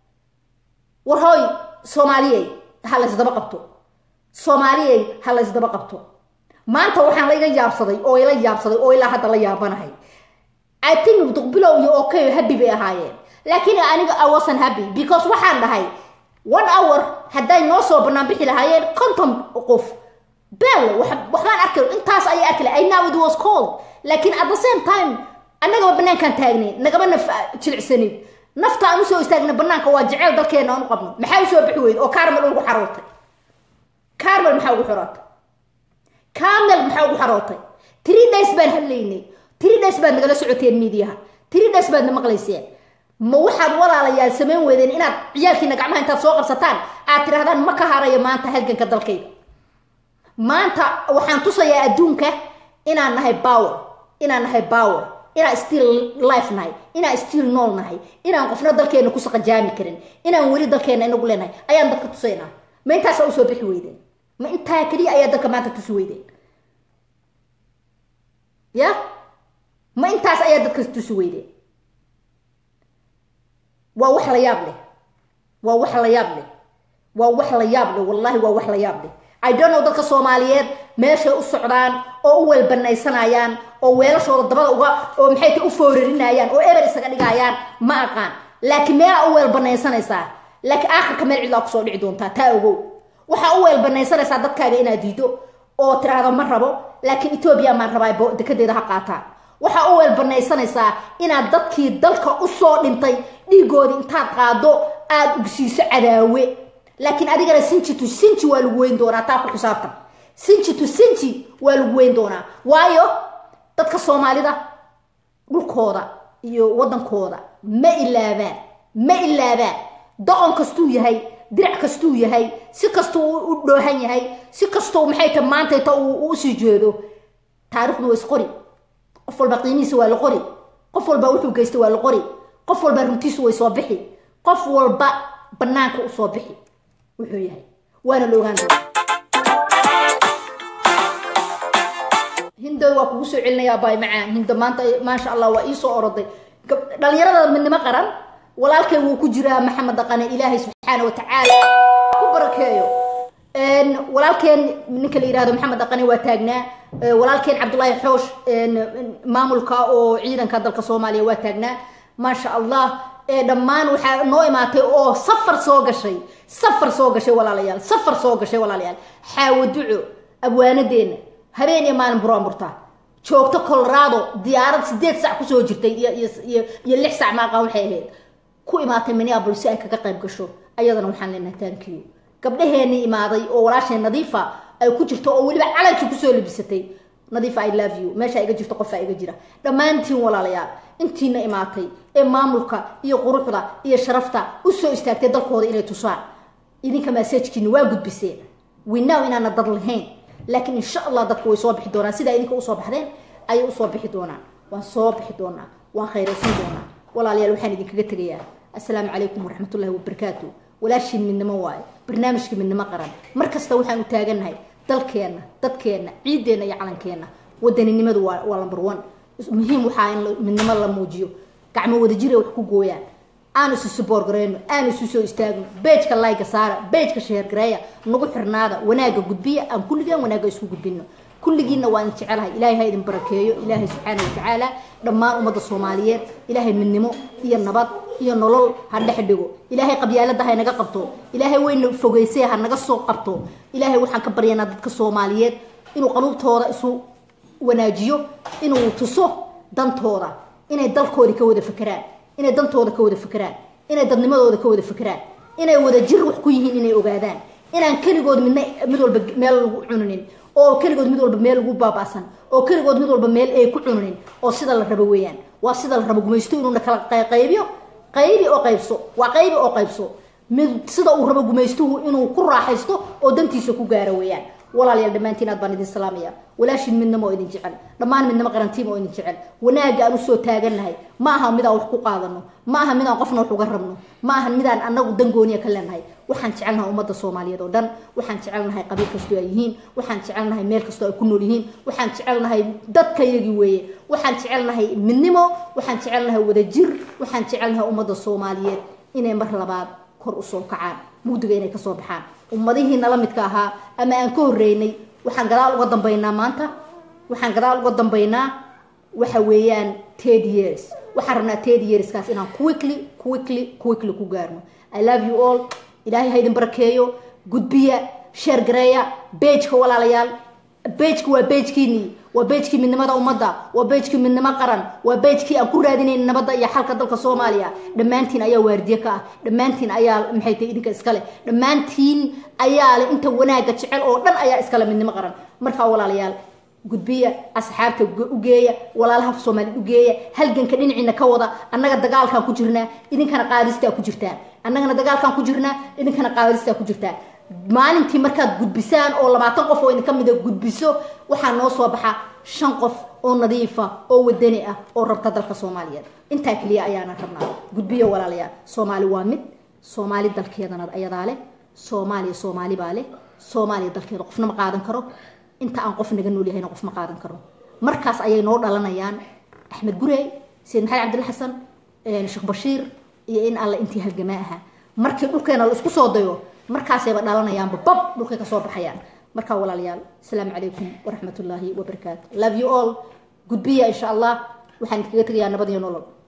war hooy soomaaliyey ha laysdaba qabto soomaaliyey ha laysdaba qabto maanta waxaan la iga yaabsaday oo ila yaabsaday oo ilaa hadda la yaabanahay i think duqbilow iyo okay happy bay ahaayeen laakiin aniga i wasn't happy because waxaan dhahay one hour hadday noo soo bannaan bixi lahaayeen konton qof beel waxbaan arkay intaas ayay arkay i know it was cold laakiin at the same time annagaba banaankaan taagnayn nagaba naf jilicsanayn nafta aan usoo istaagna banaanka waa jeceel dalkeena aan u qabno maxaa usoo bixi weyda oo carmel ugu xarootay carmel maxaa ugu xarootay carmel maxaa ugu xarootay three days baan hadlaynay three days baad nagala socoteen miidiyaha three days baad na maqlayseen ma waxaad walaalayaal samayn weydeen inaad ciyaalkiina gacmaha intaad soo qabsataan aad tirahdaan ma ka harayo maanta halganka dalkayga maanta waxaan tusayaa adduunka inaan nahay power inaan nahay power inaan still life nahay inaan still nool nahay inaan qofna dalkeena ku saqajaami karin inaan weli dalkeena inagu leenahay ayaan dadka tusaynaa ma intaasa usoo bixi weydeen ma intaa keliya ayaa dadka maanta tusi weydeen ya ma intaas ayaa dadka tusi weydeen waa wax la yaab leh waa wax la yaab leh waa wax la yaab leh wallahi waa wax la yaab leh i don't know dadka soomaaliyeed meeshay u socdaan oo u weelbanaysanayaan oo weelashooda dabada uga oo maxay ta u foorarinayaan oo eber isaga dhigayaan ma aqaan laakiin meelaa u weelbanaysanaysaa laakiin aakhirka meel cidlaa kusoo dhici doontaa taa ogow waxaa u weelbanaysanaysaa dadkaaga inaad diido oo tiraahdo ma rabo laakiin etoobiya maan rabaa dekadeeda ha qaataan waxaa u weelbanaysanaysaa inaad dadkii dalka usoo dhintay dhiigoodii intaad qaado aada ugsiiso cadaawe laakiin adigana sinji to sinji waa lagu weyn doonaa taa ku xisaabtan sinji to sinji waa lagu weyn doonaa waayo dadka soomaalida dhulkooda iyo waddankooda ma ilaabaan ma ilaabaan doqon kastuu yahay dirac kastuu yahay si kastuu u dhoohan yahay si kastuu maxay ta maantayta uu usii jeedo taarikhdu waa isqori qof walba qiimihiisa waa la qori qof walba wuxuu geystay waa la qori qof walba runtiisu way soo bixi qof walba banaanka usoo bixi wuxuu yahay waana la ogaan doona hindoy waa kugu soo celinayaa baay macaan hindo maanta maasha allah waa iisoo oroday dhalinyarada midnimo qaran walaalkay wuu ku jiraa maxamed dhaqane ilaahay subxaana watacaala ku barakeeyo walaalkeen ninka la yihahdo maxamed dhaqane waa taagnaa walaalkeen cabdullaahi xoosh maamulka oo ciidanka dalka soomaaliya waa taagnaa maasha allah dhammaan waxaa noo imaatay oo safar soo gashay safar soo gashay walaalayaal safar soo gashay walaalayaal xaawo duco abwaanadeena habeen iyo maalin buraanburta joogto colorado diyaarad sideed sac kusoo jirtay iyo lix sac maaqa waxay ahayd ku imaatay minneapolis si ay kaga qayb gasho ayadana waxaan leenahay tankiyo gabdhaheenii imaaday oo walaasheen nadiifa ay ku jirto oo weliba calankii kusoo labisatay nadiifa i love you meesha iga jirto qofaa iga jira dhammaantiin walaalayaal intiina imaatay ee maamulka iyo quruxda iyo sharafta usoo istaagtay dalkooda inay tusaan idinka masaajkiina waa gudbiseen winow inaana dad lahayn laakiin insha allah dadka way soo bixi doonaan sidaa idinka usoo baxdeen ayay usoo bixi doonaan waan soo bixi doonaa waan khayraysan doonaa walaalayaal waxaan idinkaga tegayaa assalaamu calaykum waraxmatullahi wabarakaatu walaashiin midnimo waaye barnaamijka midnimo qaran mar kasta waxaan u taagannahay dalkeenna dadkeenna ciiddeenna iyo calankeenna wadaninimadu waa waa lambar one muhiim waxaa in midnimo la muujiyo gacmo wadajira wax ku gooyaan aan isu suboorgareyno aan isu soo istaagno beejka layga saara beejka sheergareeya nagu xirnaada wanaagga gudbiya aan kulligaan wanaagga isku gudbino kulligiinna waa idin jecelahay ilaahay ha idin barakeeyo ilaahay subxaana watacaala dhammaan ummadda soomaaliyeed ilaahay midnimo iyo nabad iyo nolol ha dhex dhigo ilaahay qabyaalada ha naga qabto ilaahay weyna fogeysay ha naga soo qabto ilaahay waxaan ka baryanaa dadka soomaaliyeed inuu qaluubtooda isu wanaajiyo inuu tuso dantooda inay dalkoodii ka wada fakeraan inay dantooda ka wada fakeraan inay dadnimadooda ka wada fakeraan inay wada jir wax ku yihiin inay ogaadaan inaan keligood midna mid walba meel lagu cuninin oo keligood mid walba meel lagu baaba'san oo keligood mid walba meel ay ku cuninin oo sida la rabo weeyaan waa sida la rabo gumaysto inuuna kala qaybiyo qaybi oo qaybso waa qaybi oo qaybso mid sida uu rabo gumaystuhu inuu ku raaxaysto oo dantiisa ku gaaro weeyaan walaalayaal dhammaantiin aad baan idin salaamaya walaashin midnimo oo idin jecel dhammaan midnimo qarantiima oo idin jecel wanaagga aan usoo taagannahay ma aha midaan wax ku qaadano ma aha midaan qofna wax uga rabno ma aha midaan anagu dangooniya ka leenahay waxaan jecelnahay ummadda soomaaliyeed oo dhan waxaan jecelnahay qabiil kastoo ay yihiin waxaan jecelnahay meel kastoo ay ku nool yihiin waxaan jecelnahay dadkayagii weeye waxaan jecelnahay midnimo waxaan jecelnahay wadajir waxaan jecelnahay ummadda soomaaliyeed inay mar labaad kor usoo kacaan mugdiga inay kasoo baxaan ummadihii nala midka ahaa ama aan ka horeynay waxaan gadaal uga dambaynaa maanta waxaan gadaal uga dambaynaa waxa weeyaan ted years waxaan rabnaa ted yearskaas inaan quickly quickly quickly ku gaarno i love you all ilaahay ha idin barakeeyo gudbiya sheergareeya beejka walaalayaal bejki waa bejkiinii waa bejkii midnimada ummadda waa bejkii midnimo qaran waa bejkii aan ku raadinayn nabadda iyo xalka dalka soomaaliya dhammaantiin ayaa waardiye ka ah dhammaantiin ayaa maxay tahay idinka iskale dhammaantiin ayaa le inta wanaagga jecel oo dhan ayaa iskale midnimo qaran markaa walaalayaal gudbiya asxaabta u geeya walaalaha soomaaliyed u geeya halganka dhinaciina ka wada annaga dagaalkaan ku jirnaa idinkana qaadistaa ku jirtaa annagana dagaalkaan ku jirnaa idinkana qaadistaa ku jirtaa maalintii markaad gudbisaan oo labaatan qof oo idinka mida gudbiso waxaa noo soo baxa shan qof oo nadiifa oo wadani ah oo rabta dalka soomaaliyeed intaa keliya ayaana rabnaa gudbiyo walaalayaal soomaali waa mid soomaali dalkeedana ayadaa leh soomaaliya soomaali baa leh soomaaliya dalkeeda qofna ma qaadan karo inta aan qof naga nool yahayna qof ma qaadan karo markaas ayay noo dhalanayaan axmed gurey sayid maxamed cabdilla xasan sheekh bashiir iyo in alle intii halgamaa ahaa markii dhulkeena la isku soo dayo markaasayba dhalanayaanba bab dhulkay kasoo baxayaan markaa walaalayaal asalaamu calaykum waraxmat ullaahi wabarakaatu love you all gudbiya insha allah waxaan idinkaga tegayaa nabad iyo nolol